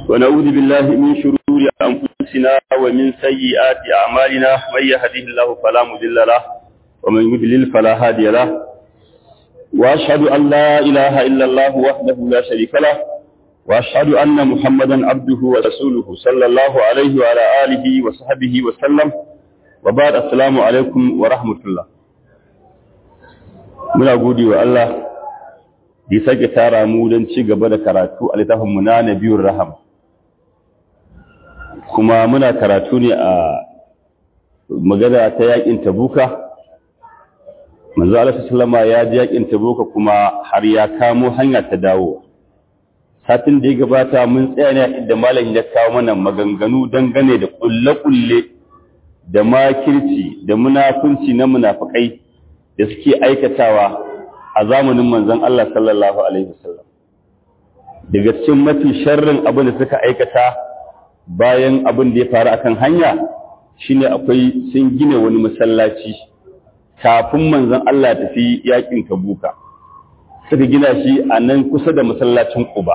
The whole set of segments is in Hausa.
ونعوذ بالله من شرور أنفسنا ومن سيئات أعمالنا من يهده الله فلا مضل له ومن يضلل فلا هادي له وأشهد أن لا إله إلا الله وحده لا شريك له وأشهد أن محمدا عبده ورسوله صلى الله عليه وعلى آله وصحبه وسلم وبعد السلام عليكم ورحمة الله muna gode wa Allah da ya sake tara mu don ci gaba da karatu a littafin mu na Nabiyur Raham kuma muna karatu ne a magana ta yakin Tabuka manzo Allah sallama ya ji yakin Tabuka kuma har ya kamo hanya ta dawo satin da ya gabata mun tsaya ne inda malam ya kawo mana maganganu dangane da kulle-kulle da makirci da munafunci na munafikai da suke aikatawa a zamanin manzon Allah sallallahu alaihi wasallam daga cikin mafi sharrin abin da suka aikata bayan abin da ya faru akan hanya shine akwai sun gina wani masallaci kafin manzon Allah tafi yakin Tabuka suka gina shi a nan kusa da masallacin Quba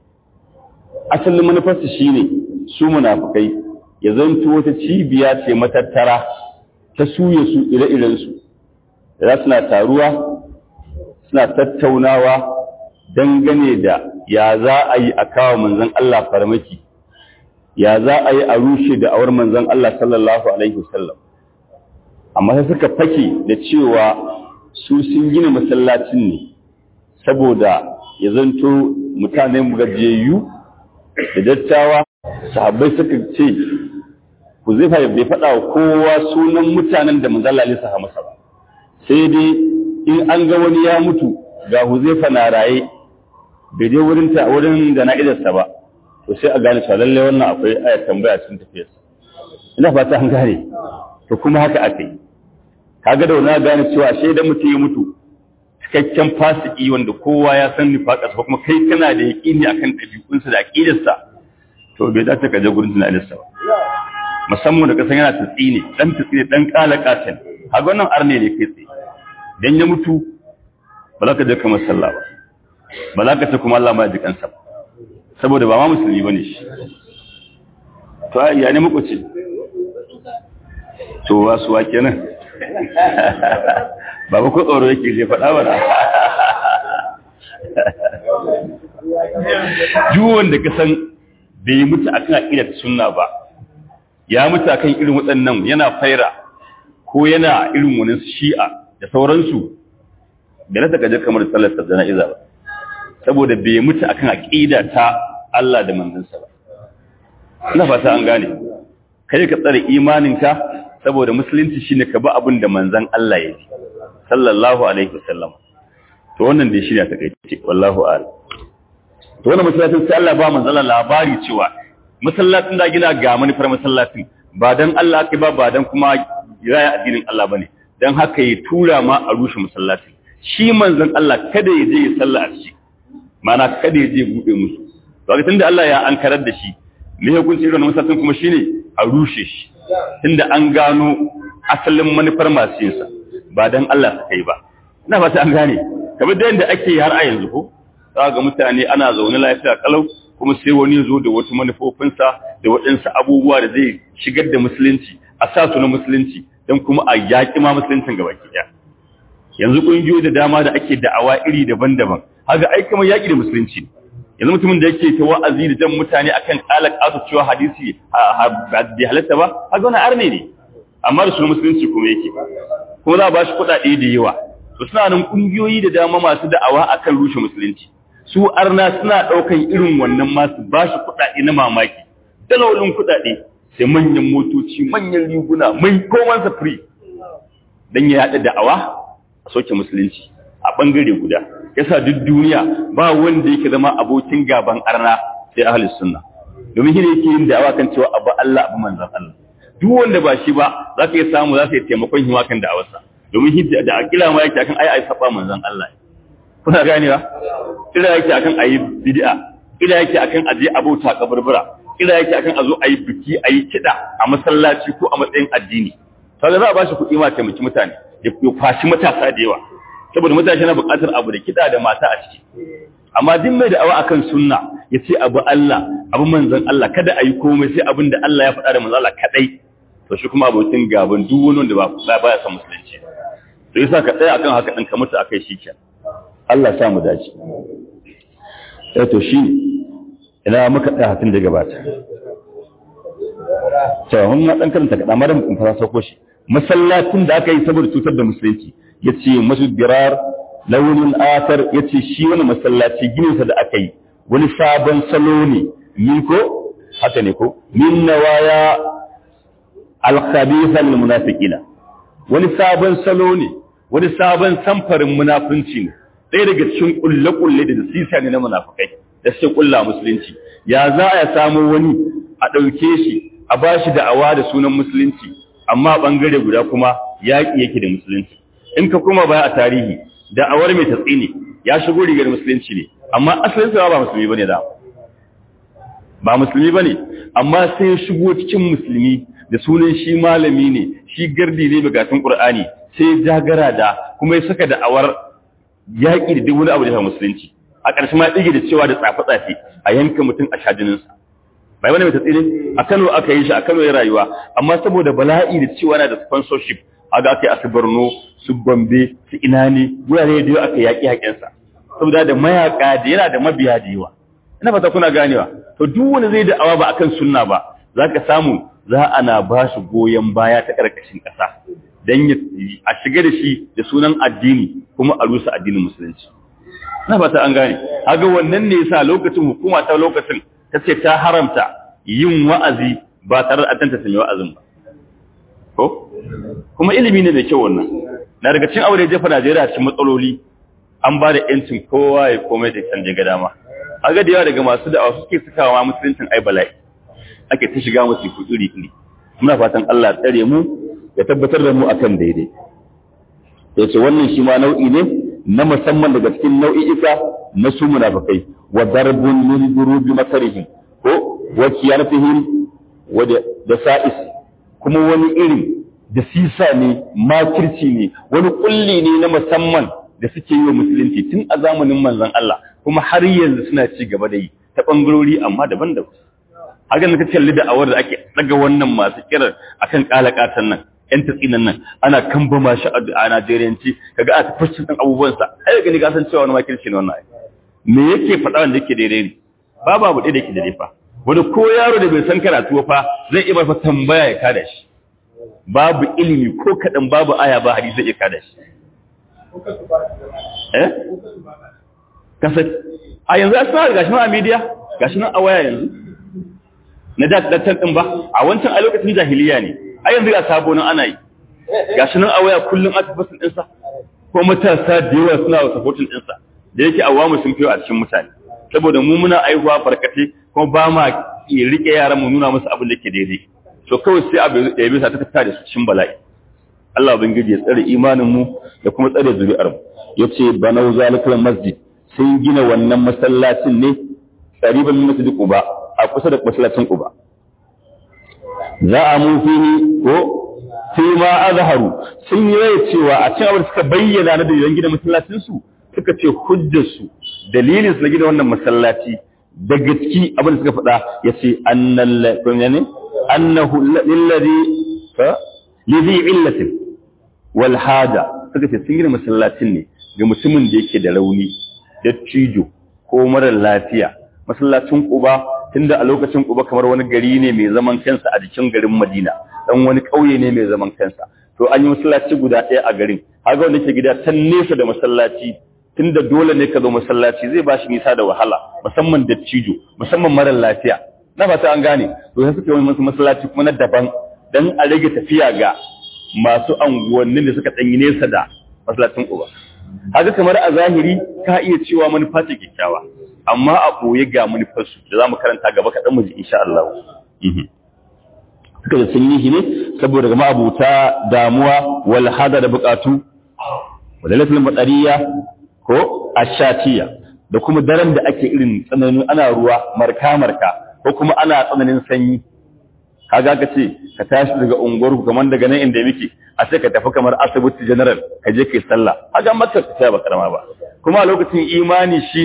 asalin manufarsu shine su munafikai ya zanto wata cibiya ce matattara ta suye su ire-irensu da suna taruwa suna tattaunawa dangane da ya za a yi a kawo manzan Allah farmaki ya za a yi a rushe da awar manzan Allah sallallahu alaihi wasallam amma sai suka fake da cewa su sun gina masallacin ne saboda ya zanto mutanen gajiyayyu da dattawa sahabbai suka ce ku zai bai faɗa wa kowa sunan mutanen da manzan Allah ya masa ba sai dai in an ga wani ya mutu ga huzaifa na raye bai je wurin ta wurin da na idarsa ba to sai a gane cewa lalle wannan akwai ayar tambaya cikin tafiyarsa ina fata an gane to kuma haka aka yi kaga da wani gane cewa sai da mutum ya mutu cikakken fasiki wanda kowa ya san nifaqas ba kuma kai kana da yaqini akan ɗabi'unsa da aqidarsa to bai dace ka je gurin tunaninsa ba musamman da kasan yana tatsi ne dan tatsi ne dan kalakatan kaga wannan arne ne kai tsaye dan ya mutu ba za ka je kamar sallah ba ba za ka ce kuma Allah ma ji kansa ba saboda ba ma musulmi bane shi to ya ne muku ce to wasu wa kenan ba ba ko tsoro yake je faɗa ba duk wanda ka san bai mutu akan aqidar sunna ba ya mutu akan irin waɗannan yana faira ko yana irin wani shi'a da sauransu da na takajar kamar sallar jana'iza ba saboda bai mutu akan aqida ta Allah da manzansa ba ina fata an gane kai ka tsare imaninka saboda musulunci shine ka bi abin da manzan Allah ya yi sallallahu alaihi wasallam to wannan dai shine ta kai wallahu a'lam to wannan masallacin sai Allah ba manzon labari cewa masallacin da gina ga manufar masallacin ba dan Allah kai ba ba dan kuma raya addinin Allah bane dan haka ya tura ma a rushe masallaci shi manzon Allah kada ya je ya salla a ciki mana kada ya je bude musu to ga tunda Allah ya ankarar da shi me hukunci irin masallacin kuma shine a rushe shi tunda an gano asalin manufar masu yin sa ba dan Allah ta kai ba ina fata an gane kamar da yanda ake har a yanzu ko za ga mutane ana zaune lafiya kalau kuma sai wani zo da wasu manufofinsa da waɗansu abubuwa da zai shigar da musulunci a sa su na musulunci don kuma a yaƙi ma musuluncin gaba ɗaya yanzu ƙungiyoyi da dama da ake da'awa iri daban-daban haka ai kamar yaƙi da musulunci yanzu mutumin da yake ta wa'azi da jan mutane akan ƙala ƙasa cewa hadisi bai halatta ba haka wani arne ne amma da sunan musulunci kuma yake kuma za a ba shi kuɗaɗe da yawa to suna nan ƙungiyoyi da dama masu da'awa akan rushe musulunci su arna suna ɗaukan irin wannan masu ba shi kuɗaɗe na mamaki dalolin kuɗaɗe sai manyan motoci manyan riguna mai komansa free don ya yaɗa da'awa a soke musulunci a ɓangare guda yasa duk duniya ba wanda yake zama abokin gaban arna sai ahalus sunna domin shi ne yake yin da'awa kan cewa abu Allah abu manzan Allah duk wanda ba shi ba za ka iya samu za ka yi taimakon hima kan da'awarsa domin shi da akila ma yake akan ai ai saba manzan Allah kuna ganewa ila yake akan ayi bid'a ila yake akan aje abota kaburbura ila yake akan azo ayi biki ayi kida a masallaci ko a matsayin addini kaga za a bashi kuɗi ma taimaki mutane ya kwashi matasa da yawa saboda matashi na buƙatar abu da kida da mata a ciki amma duk mai da'awa akan sunna ya ce abu Allah abu manzon Allah kada a yi komai sai abin da Allah ya faɗa da manzon Allah kadai to shi kuma abokin gaban duk wani wanda ba ba ya san musulunci to yasa ka tsaya akan haka din ka mutu akai shikenan Allah ya sa mu dace eh to shi ina muka tsaya hatin da gabata to mun na dan karanta kada madan kun fara sauko shi masallacin da aka yi saboda cutar da musulunci yace masjid birar launin atar yace shi wani masallaci ginin sa da aka yi wani sabon salo ne min ko haka ne ko min nawaya al-khabitha lil munafiqina wani sabon salo ne wani sabon samfarin munafunci ne ɗaya daga cikin kulle-kulle da sisa ne na munafukai da suke kulla musulunci ya za a samu wani a ɗauke shi a ba shi da'awa da sunan musulunci amma ɓangare guda kuma yaƙi yake da musulunci in ka kuma baya a tarihi da'awar mai tatsi ne ya shigo rigar musulunci ne amma asalin sa ba musulmi bane da ba musulmi bane amma sai ya shigo cikin musulmi da sunan shi malami ne shi gardi ne bugatun qur'ani sai jagara da kuma ya saka da'awar yaƙi da duk wani abu da ya musulunci a ƙarshe ma ɗige da cewa da tsafe-tsafe a yanka mutum a shajininsa bai wani mai tatsiri a kano aka yi shi a kano ya rayuwa amma saboda bala'i da cewa na da sponsorship a ga aka yi a su borno su gombe su ina ne wurare da yawa aka yaƙi haƙensa saboda da mayaƙa da yana da mabiya da yawa ina fata kuna ganewa to duk wani zai da'awa ba akan sunna ba za ka samu za ana ba shi goyon baya ta ƙarƙashin ƙasa don a shiga da shi da sunan addini kuma a rusa addinin musulunci na fata an gane haga wannan ne yasa lokacin hukuma ta lokacin ta ce ta haramta yin wa'azi ba tare da atanta sanya wa'azin ba ko kuma ilimi ne da kyau wannan na daga cikin aure jefa Najeriya cikin matsaloli an ba da yancin kowa ya komai da kan ga dama haga da yawa daga masu da'awa suke sakawa musuluncin ai bala'i ake ta shiga musu iri iri muna fatan Allah ya tsare mu ya tabbatar da mu akan daidai yace wannan shi ma nau'i ne na musamman daga cikin nau'i'ika na su munafikai wa darbun min durubi masarihim ko wa kiyanatihim wa da sa'is kuma wani irin da sisa ne makirci ne wani kulli ne na musamman da suke yi wa musulunci tun a zamanin manzon Allah kuma har yanzu suna ci gaba da yi ta bangarori amma daban-daban haka na kalli da awar da ake daga wannan masu kirar akan kalakatan nan yan tatsinan nan ana kamba mashi a Najeriyanci kaga a tafashin ɗan abubuwansa ai gani ka san cewa wani makirci ne wannan me yake faɗa wanda yake daidai ne babu abu da yake daidai fa wani ko yaro da bai san karatu fa zai iya masa tambaya ya kada shi babu ilimi ko kaɗan babu aya ba hadisi zai iya kada shi eh kasa a yanzu a sanar gashi nan a media gashi nan a waya yanzu na da dattan din ba a wancan a lokacin jahiliya ne a yanzu ga sabo nan ana yi gashi nan a waya kullum aka fasin ɗinsa ko matasa da yawa suna wa supporting ɗinsa da yake awamu sun fiye a cikin mutane saboda mu muna aihuwa barkate kuma ba ma rike yaran mu nuna musu abin da ke daidai to kawai sai abu ya bisa ta tattare da su cikin bala'i Allah ubangiji ya tsare imanin mu da kuma tsare zuri'ar mu yace banau zalikal masjid sun gina wannan masallacin ne qariban min masjid quba a kusa da masallacin quba za a mu fihi ko fi ma azharu sun yi rai cewa a cikin abin da suka bayyana na dalilan gina masallacin su suka ce hujjar su dalilin su na gina wannan masallaci da gaski abin da suka faɗa yace annal ne annahu lillazi fa lidhi illatin wal hada suka ce sun gina masallacin ne ga mutumin da yake da rauni da cijo ko mara lafiya masallacin Quba tunda a lokacin Quba kamar wani gari ne mai zaman kansa a jikin garin Madina dan wani kauye ne mai zaman kansa to an yi masallaci guda ɗaya a garin haka wanda ke gida tan nesa da masallaci tunda dole ne ka zo masallaci zai bashi nisa da wahala musamman da cijo musamman mara lafiya na fata an gane to sai suka yi masu masallaci kuma na daban dan a rage tafiya ga masu anguwannin da suka danyi nesa da masallacin Quba haka kamar a zahiri ka iya cewa manufa ce kyakkyawa amma a ɓoye ga manufarsu da za mu karanta gaba kaɗan mu ji insha Allah. Suka da sun yi shi ne saboda ga ma'abuta damuwa wal hada da buƙatu, wadda laifin matsariya ko ashatiya da kuma daren da ake irin tsananin ana ruwa marka-marka ko kuma ana tsananin sanyi. Kaga ka ce ka tashi daga unguwarku kamar daga nan inda muke a sai ka tafi kamar asibiti general ka je kai sallah. Haga maka ka ba karama ba. Kuma a lokacin imani shine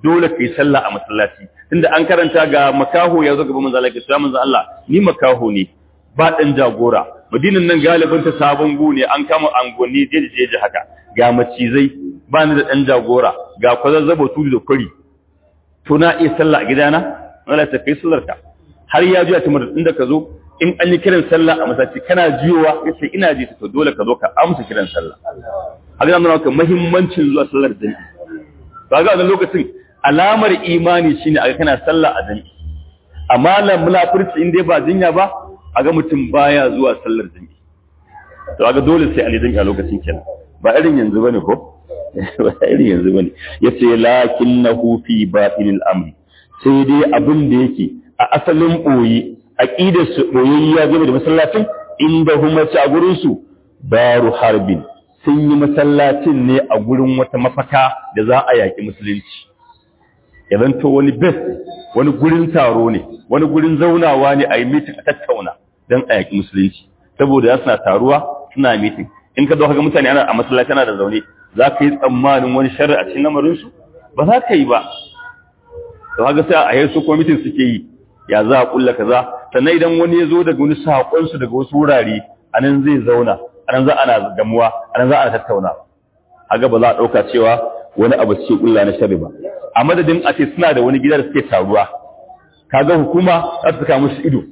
dole kai sallah a masallaci tunda an karanta ga makaho ya zo gaban manzo Allah ya manzo Allah ni makaho ne ba dan jagora madinan nan galibin ta sabon gu ne an kama angonni jeje jeje haka ga macizai ba ni da dan jagora ga kwazazzabo tudu da kuri to na iya sallah a gidana Allah ta kai sallar ka har ya juya timar inda ka zo in an yi kiran sallah a masallaci kana jiyowa yace ina ji to dole ka zo ka amsa kiran sallah haka nan nuna muhimmancin zuwa sallar jami'i to ga wannan lokacin alamar imani shine a kana sallah a jami'i amma la munafurci in dai ba jinya ba a ga mutum baya zuwa sallar jami'i to ga dole sai a ne jami'a lokacin kenan ba irin yanzu bane ko ba irin yanzu bane yace lakinnahu fi batinil amri sai dai abin da yake a asalin boye aqidar su boyayya game da masallacin inda huma ci a gurin su daru harbin sun yi masallacin ne a gurin wata mafaka da za a yaki musulunci idan to wani best wani gurin taro ne wani gurin zaunawa ne a yi meeting a tattauna don a yaki musulunci saboda ya suna taruwa suna meeting in ka zo ga mutane ana a masallaci ana da zaune za ka yi tsammanin wani sharri a cikin lamarinsu ba za ka yi ba to haka sai a yi su kwamitin suke yi ya za a kulla kaza sannan idan wani ya zo daga wani saƙonsu daga wasu wurare a nan zai zauna a nan za ana gamuwa a nan za ana tattauna haka ba za a ɗauka cewa wani abu suke kulla na sharri ba a madadin a ce suna da wani gida da suke taruwa kaga hukuma za ta saka musu ido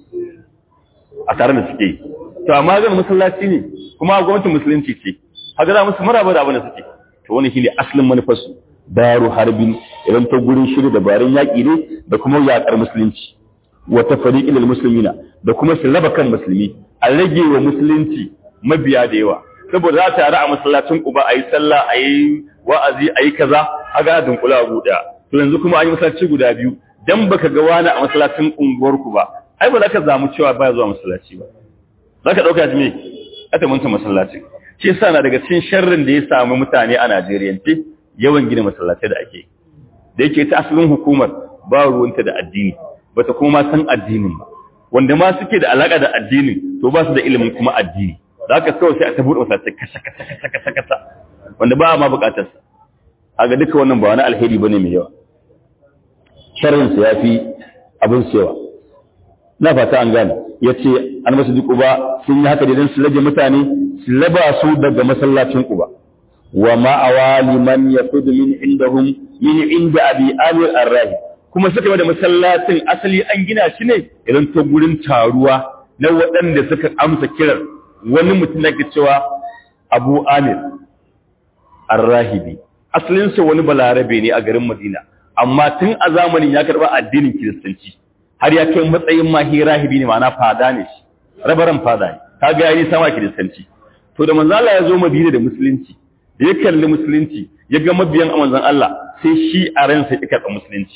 a tare da suke yi to amma zan masallaci ne kuma gwamnatin musulunci ce haka za musu maraba da abin da suke to wani shine asalin manufarsu daru harbin idan ta gurin shirya dabarun yaƙi ne da kuma yaƙar musulunci wata fariƙin musulmina da kuma su raba kan musulmi a rage wa musulunci mabiya da yawa saboda za ta a masallacin uba a yi sallah a yi wa'azi a yi kaza a ga dunkula a buɗe to yanzu kuma an yi masallaci guda biyu dan baka ga wani a masallacin unguwarku ba ai ba za ka zamu cewa baya zuwa masallaci ba za ka ɗauka me aka manta masallaci shi yasa na daga cikin sharrin da ya samu mutane a Najeriya ce yawan gina masallatai da ake da yake ta asalin hukumar ba ruwanta da addini bata kuma san addinin ba wanda ma suke da alaka da addinin to ba su da ilimin kuma addini za ka kawai sai a ta buɗe masallatai kasa kasa kasa kasa kasa wanda ba ma buƙatar sa a ga duka wannan ba wani alheri bane mai yawa sharrin sa yafi abin sayawa na fata an gane yace an masu duk uba sun yi haka da su rage mutane su raba su daga masallacin uba wa ma'awali man yaqudu min indahum min inda abi amir ar-rahi kuma suka yi da masallacin asali an gina shi ne idan ta gurin taruwa na waɗanda suka amsa kiran wani mutum da ke cewa abu amir ar-rahibi asalin sa wani balarabe ne a garin madina amma tun a zamanin ya karba addinin kiristanci har ya kai matsayin mahi rahibi ne ma'ana fada ne shi rabaran fada ne kaga yayi sama kiristanci to da manzo Allah ya zo Madina da musulunci da ya kalli musulunci ya ga mabiyan manzon Allah sai shi a ransa ya karɓa musulunci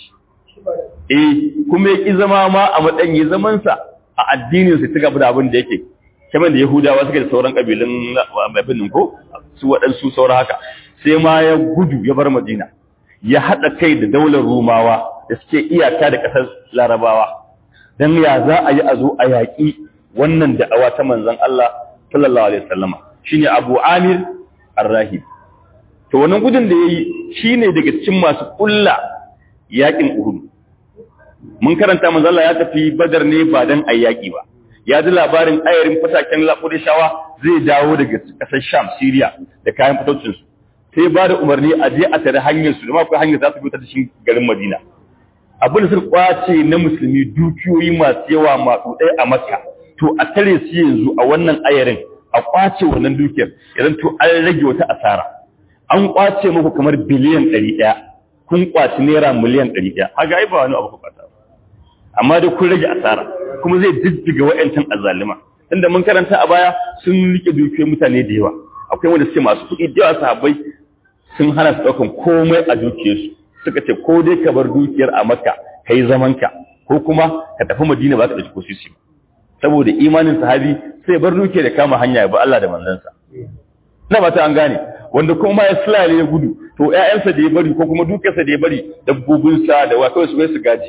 eh kuma ya ki zama ma a matsayin zaman sa a addinin sa ta gaba da abin da yake kamar da Yahudawa suke da sauran kabilun abin ko su waɗansu saura haka sai ma ya gudu ya bar Madina ya haɗa kai da daular Rumawa da suke iyaka da ƙasar Larabawa dan ya za a yi a zo a yaƙi wannan da'awa ta manzon Allah sallallahu alaihi wasallama shine Abu Amir Ar-Rahib to wannan gudun da yayi shine daga cikin masu kulla yakin Uhud mun karanta manzo Allah ya tafi Badar ne ba dan ayyaki ba ya ji labarin ayarin fataken Qurayshawa zai dawo daga kasar Sham Syria da kayan fitocin su sai ba da umarni a je a tare hanyar su da ma akwai hanyar za su fita da shi garin Madina abin da suka kwace na musulmi dukiyoyi masu yawa masu ɗaya a Makka to a tare su yanzu a wannan ayarin a kwace wannan dukiyar idan to an rage wata asara an kwace muku kamar biliyan 100 kun kwaci naira miliyan 100 haga ai ba wani abu ku kwata amma dai kun rage asara kuma zai diddiga wayancan azalima tunda mun karanta a baya sun rike dukiyar mutane da yawa akwai wanda suke masu kuɗi da yawa sahabbai sun hana su daukan komai a dukiyarsu suka ce ko dai ka bar dukiyar a makka kai zamanka ko kuma ka tafi madina ba ka dauki ko sisi ba saboda imanin sahabi sai bar duke da kama hanya ya ba Allah da manzansa na ba ta an gane wanda kuma ya sulale ya gudu to ƴaƴansa da ya bari ko kuma dukiyarsa da ya bari dabbobinsa da wa kawai su bai su gaji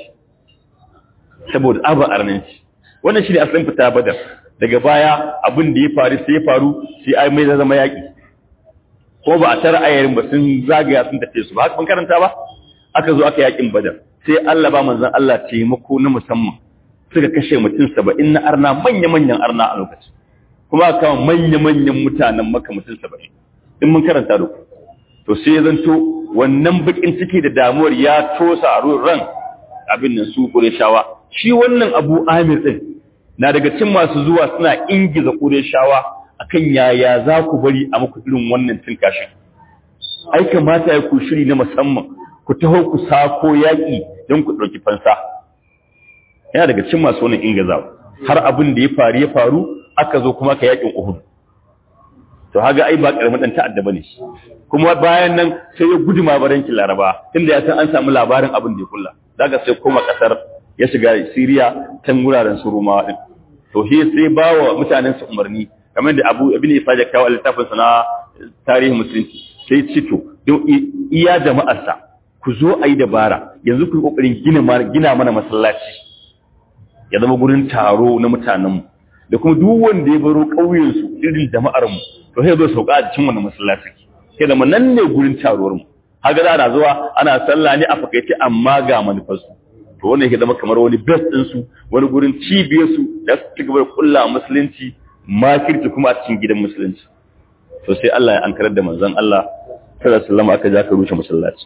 saboda aba arnanci wannan shine asalin fita badar daga baya abin da ya faru sai ya faru sai ai mai zama yaki ko ba a tara ayarin ba sun zagaya sun tafi su ba haka ban karanta ba aka zo aka yakin badar sai Allah ba manzon Allah taimako na musamman suka kashe mutum saba'in na arna manya-manyan arna a lokacin kuma aka kawo manya-manyan mutanen maka mutum saba'in in mun karanta da ku to sai ya zanto wannan bakin ciki da damuwar ya tosa a ran abin nan su shawa. shi wannan abu amir din na daga cin masu zuwa suna ingiza shawa akan yaya za ku bari a muku irin wannan cin kashin ai kamata ya ku shiri na musamman ku taho ku sako yaƙi don ku ɗauki fansa yana daga cin masu wannan ingizawa har abin da ya faru ya faru aka zo kuma ka yaƙin uhud to haga ai ba karamin dan ta'adda bane kuma bayan nan sai ya gudu ma barankin laraba tunda ya san an samu labarin abin da ya kulla daga sai koma kasar ya shiga Syria tan guraren su Romawa din to he sai bawa mutanen su umarni kamar da Abu Ibn Isa ya kawo littafin sa na tarihi musulunci sai ce to iya jama'ar sa ku zo ayi dabara yanzu ku kokarin gina gina mana masallaci ya zama gurin taro na mutanen mu da kuma duk wanda ya baro ƙauyen su irin jama'ar mu to sai zo sauka a cikin wannan masallaci sai da nan ne gurin taruwar mu haka za a zuwa ana sallah ne a fakaice amma ga manufarsu to wannan yake zama kamar wani best din su wani gurin cibiyar su da su ci gaba da kulla musulunci makirci kuma a cikin gidan musulunci to sai Allah ya ankarar da manzon Allah sallallahu alaihi wasallam aka ja ka rushe masallaci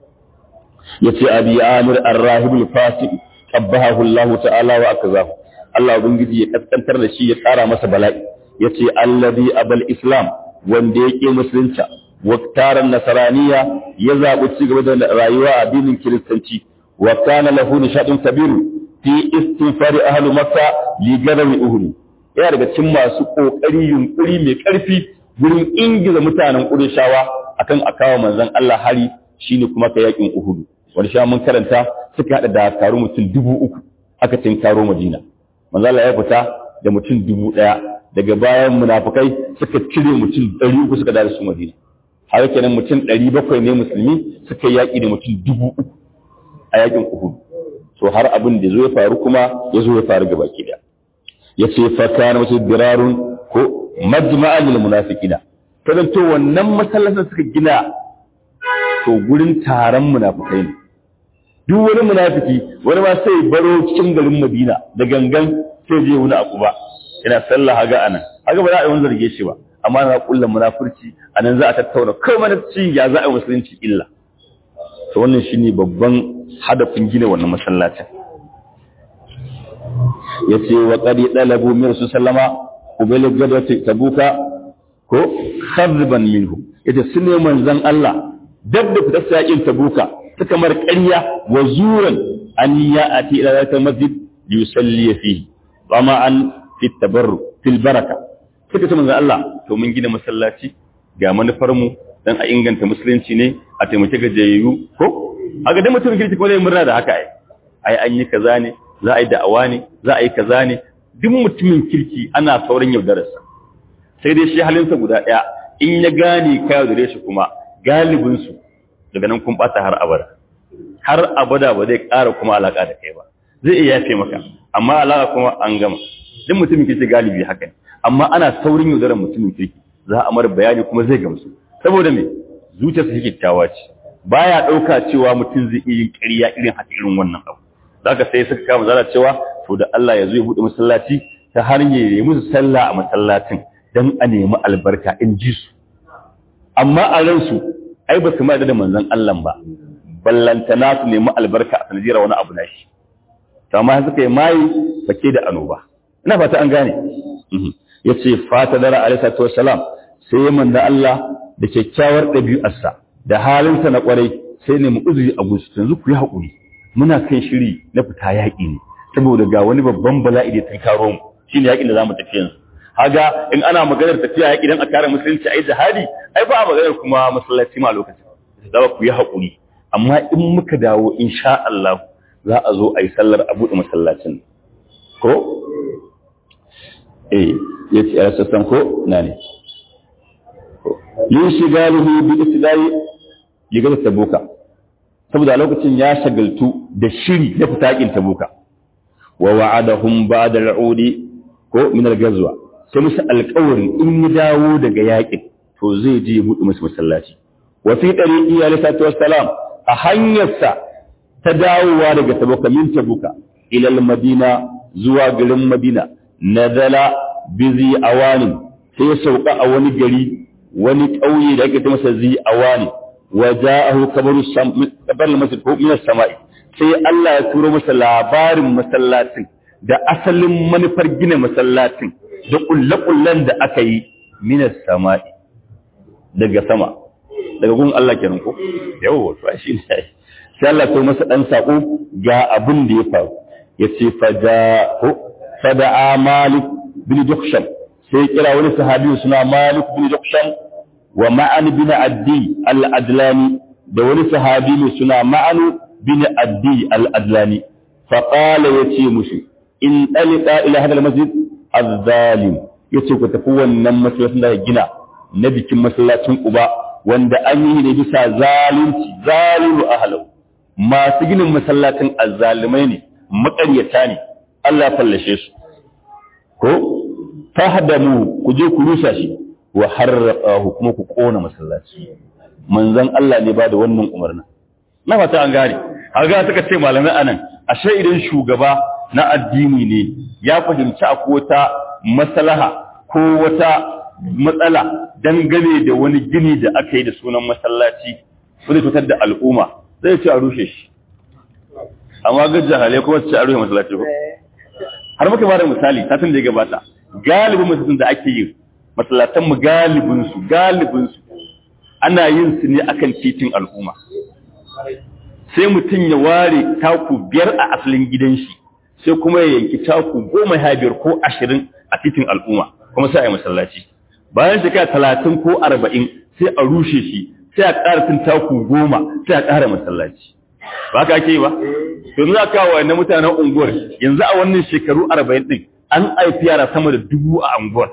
yace abi amir ar-rahib al-fasiq qabbahu Allah ta'ala wa akazahu Allah ubangiji ya kaskantar da shi ya tsara masa bala'i yace allazi abal islam wanda yake musulunci waktaran nasaraniya ya zaɓi ci gaba da rayuwa a addinin kiristanci wa kana lahu nishadun kabiru fi istinfari ahlu makka li gadami uhud yana daga cikin masu kokari yunkuri mai karfi gurin ingiza mutanen qurayshawa akan akawa manzon Allah hari shine kuma ka yakin uhud wanda sha mun karanta suka hada dakaru mutum dubu uku aka tinkaro madina manzon Allah ya fita da mutum dubu daya daga bayan munafukai suka cire mutum ɗari uku suka dawo su madina har kenan mutum ɗari bakwai ne musulmi suka yaƙi da mutum dubu uku a yaƙin uhud to har abin da zo ya faru kuma ya zo ya faru gaba ki ya ce faka na wasu birarun ko majma'a lil munafiqina kadan to wannan masallacin suka gina to gurin taron munafikai ne duk wani munafiki wani ma sai baro cikin garin Madina da gangan sai je wani abu ba ina sallah haga anan haga ba za a yi wani zarge shi ba amma na kulla munafurci anan za a tattauna kai manafci ya za a yi musulunci illa to wannan shine babban hadafin gina wannan masallacin yace wa qadi dalabu min rasul sallama ubayl gadati tabuka ko kharban minhu yace sunne manzon Allah dab da fitar sakin tabuka ta kamar ƙarya wa zuran an ya'ati ila zata masjid yusalli fihi amma an fi tabarru fil baraka suka ce manzon Allah to mun gina masallaci ga manufar mu dan a inganta musulunci ne a taimake gajiyayyu ko a ga dan mutum kirki ko zai murna da haka ai ai an yi kaza ne za a yi da'awa ne za a yi kaza ne duk mutumin kirki ana sauran yaudararsa sai dai shi halinsa guda ɗaya in ya gane ka yaudare shi kuma galibinsu daga nan kun ɓata har abada har abada ba zai ƙara kuma alaƙa da kai ba zai iya yafe maka amma alaƙa kuma an gama duk mutumin kirki galibi haka ne amma ana saurin yaudarar mutumin kirki za a mara bayani kuma zai gamsu saboda me zuciyarsa shi kyakkyawa ce baya ɗauka cewa mutum zai iya yin ƙarya irin haka irin wannan abu zaka sai suka kama zara cewa to da Allah ya zo ya buɗe masallaci ta hanyar ya musu sallah a masallacin dan a nemi albarka in ji su amma a ransu ai ba su ma da manzon Allah ba ballantana su nemi albarka a sanadiyar wani abu na shi to amma suka yi mayi fake da anoba ina fata an gane yace fata dara alaihi salatu wassalam sai manzo Allah da kyakkyawar ɗabi'arsa da halinsa na kwarai sai ne mu uzuri a gusu yanzu ku yi haƙuri muna kan shiri na fita yaƙi ne saboda ga wani babban bala'i da ta karo mu shine yaƙin da zamu tafi yanzu haga in ana maganar tafiya yaƙi dan a kare musulunci ai jihadi ai ba a maganar kuma masallaci ma a lokacin za ku yi haƙuri amma in muka dawo insha Allah za a zo a yi sallar a buɗe masallacin ko eh yace a sassan ko na ne yin shigalihi bi islai ligar tabuka saboda lokacin ya shagaltu da shiri na fitakin tabuka wa wa'adahum ba'da al'udi ko min al-ghazwa sai musu alƙawarin in ya dawo daga yaƙin to zai je ya buɗe musu masallaci wa fi tariqi alayhi salatu wassalam a hanyarsa ta dawowa daga tabuka min tabuka ilal madina zuwa garin madina nazala bizi awani sai ya sauka a wani gari wani ƙauye da ake ta masa zi awani wa ja'ahu kabaru kabar masjid ko min samai sai Allah ya turo masa labarin masallacin da asalin manufar gina masallacin da kullakullan da aka yi min samai daga sama daga gun Allah kenan ko yawo to shi ne sai Allah ya masa dan sako ga abin da ya faru yace fada fada malik bin dukhshan sai kira wani sahabi suna malik bin dukhshan wa ma'an bin addi al-adlani da wani sahabi mai suna ma'an bin addi al-adlani fa qala yace musu in dalika ila hadal masjid az-zalim yace ku tafi wannan masallacin da gina na bikin masallacin Quba wanda an yi ne bisa zalunci zalimu ahlau masu ginin masallacin azzalimai ne maƙaryata ne Allah ya fallashe su ko fahdamu ku je ku rusa shi wa harraqahu kuma ku kona masallaci manzon Allah ne ba da wannan umarni na fata an gane haga suka ce malamai anan ashe idan shugaba na addini ne ya fahimci akwai wata maslaha ko wata matsala dangane da wani gini da aka yi da sunan masallaci su zai fitar da al'umma zai ce a rushe shi amma ga jahalai kuma su ce a rushe masallaci ko har muka ba da misali satin da ya gabata galibin masallacin da ake yi masallatan mu galibin su galibin su ana yin su ne akan titin al'umma sai mutum ya ware taku biyar a asalin gidan shi sai kuma ya yanki taku goma ya biyar ko ashirin a titin al'umma kuma sai a yi masallaci bayan shekara talatin ko arba'in sai a rushe shi sai a ƙara tun taku goma sai a ƙara masallaci ba ka ake yi ba yanzu za kawo wani mutanen unguwar yanzu a wannan shekaru arba'in ɗin an haifi yara sama da dubu a unguwar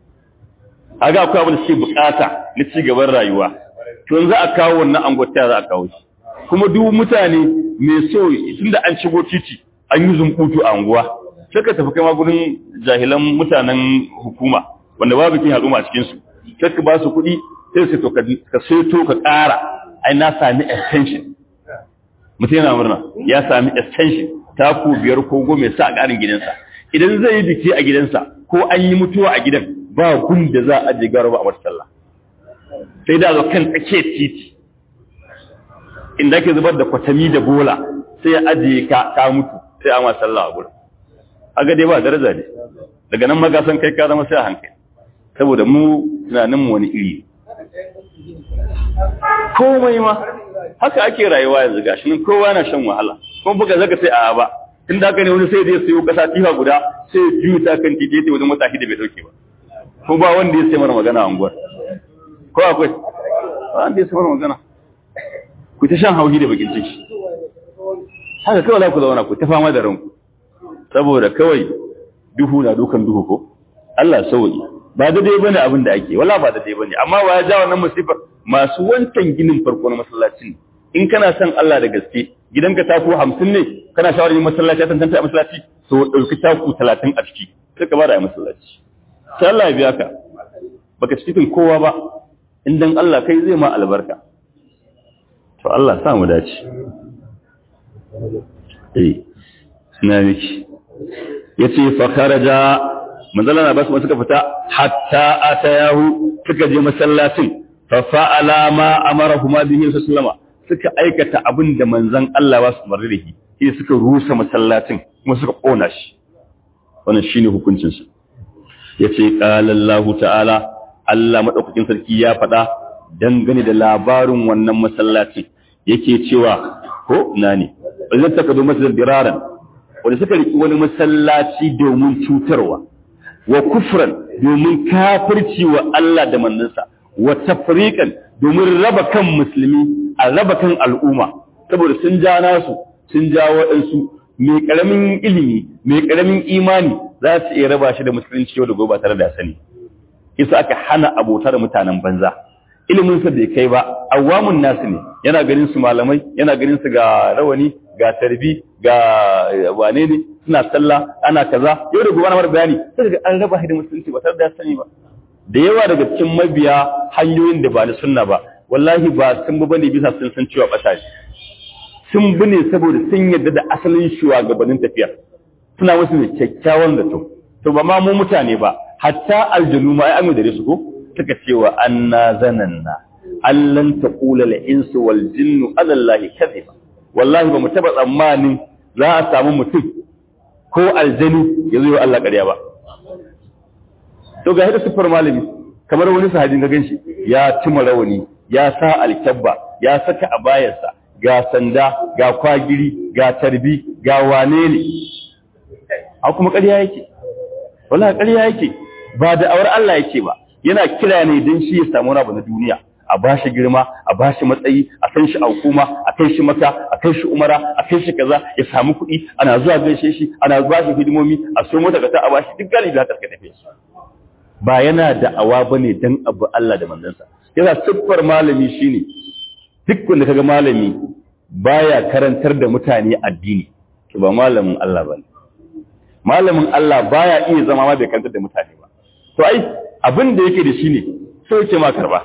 a ga akwai abin da suke bukata na ci gaban rayuwa to yanzu a kawo wannan unguwar ta za a kawo shi kuma duk mutane mai so tunda an shigo titi an yi zumbutu a unguwa sai ka tafi kai ma gurin jahilan mutanen hukuma wanda babu kin al'umma cikin su sai ka ba su kuɗi sai su to ka seto ka ƙara ai na sami extension mutum yana murna ya sami extension taku biyar ko goma sa a ƙarin gidansa idan zai yi biki a gidansa ko an yi mutuwa a gidan ba gun da za a je gara ba a wata sallah sai da zo kan tsakiyar titi inda ake zubar da kwatami da bola sai ya ajiye ka ka mutu sai a ma sallah a gurin aga dai ba daraja ne daga nan magasan kai ka zama sai a hankali saboda mu tunanin mu wani iri komai ma haka ake rayuwa yanzu gashi nan kowa na shan wahala kuma buga zaka sai a ba tun da haka ne wani sai zai sayo kasa tifa guda sai ya juyu ta kan titi yace wani matashi da bai dauke ba ko ba wanda ya sai mana magana a unguwar ko akwai ba wanda ya sai mana magana ku ta shan hauhi da bakin ciki haka kawai za ku zauna ku ta fama da ranku saboda kawai duhu na dukan duhu ko Allah sauki ba daidai bane abin da ake wala ba daidai bane amma ba ya ja wannan musifar masu wancan ginin farko na masallacin in kana son Allah da gaske gidanka taku 50 ne kana shawarar yin masallaci a tantance a masallaci so dauki taku 30 a ciki sai ka bada a masallaci sai Allah ya biya ka baka cikin kowa ba in dan Allah kai zai ma albarka to Allah sa mu dace eh na miki yace fa kharaja manzala na basu suka fita hatta atayahu suka je masallacin fa fa'ala ma amarahuma bihi sallama suka aikata abin da manzon Allah ba su umarni da shi sai suka rusa masallacin kuma suka kona shi wannan shine hukuncin su yace qala Allah ta'ala Allah madaukakin sarki ya faɗa dangane da labarin wannan masallacin yake cewa ko nani wannan takadu masjid biraran wanda suka riki wani masallaci domin cutarwa wa kufran domin kafirci wa Allah da manzansa wa tafriqan domin raba kan musulmi a raba kan al'umma saboda sun ja nasu sun ja waɗansu mai ƙaramin ilimi mai ƙaramin imani za su iya raba shi da musulunci yau da gobe tare da sani isa aka hana abota da mutanen banza ilimin sa bai kai ba awamun nasu ne yana ganin su malamai yana ganin su ga rawani ga tarbi ga wane ne suna sallah ana kaza yau da gobe na mara bayani sai ga an raba shi da musulunci ba tare da sani ba da yawa daga cikin mabiya hanyoyin da ba na sunna ba wallahi ba sun ba bane bisa sun san cewa bata sun bi ne saboda sun yarda da asalin shugabannin tafiyar suna musu da kyakkyawan zato to ba ma mu mutane ba hatta aljanu ma ai amu da su ko suka ce wa anna zananna allan taqula al insu wal jinnu ala allahi kadhiba wallahi ba mu taba tsammanin za a samu mutum ko aljani ya zo Allah ƙarya ba to ga hada sifar malami kamar wani sahabin ga ganshi ya cima rawani ya sa alkabba ya saka abayarsa ga sanda ga kwagiri ga tarbi ga wane ne a kuma ƙarya yake wala ƙarya yake ba da awar Allah yake ba yana kira ne don shi ya samu rabu na duniya a ba shi girma a ba shi matsayi a kan shi hukuma a kai shi maka a kai shi umara a kai shi kaza ya samu kuɗi ana zuwa gaishe shi ana ba shi hidimomi a so mota ka ta a ba shi duk galibi haka suka tafi ba yana da awa bane dan abu Allah da manzansa yana siffar malami shine duk wanda kaga malami baya karantar da mutane addini to ba malamin Allah bane malamin Allah baya iya zama ma bai karantar da mutane ba to ai abin da yake da shi ne sai yake ma karba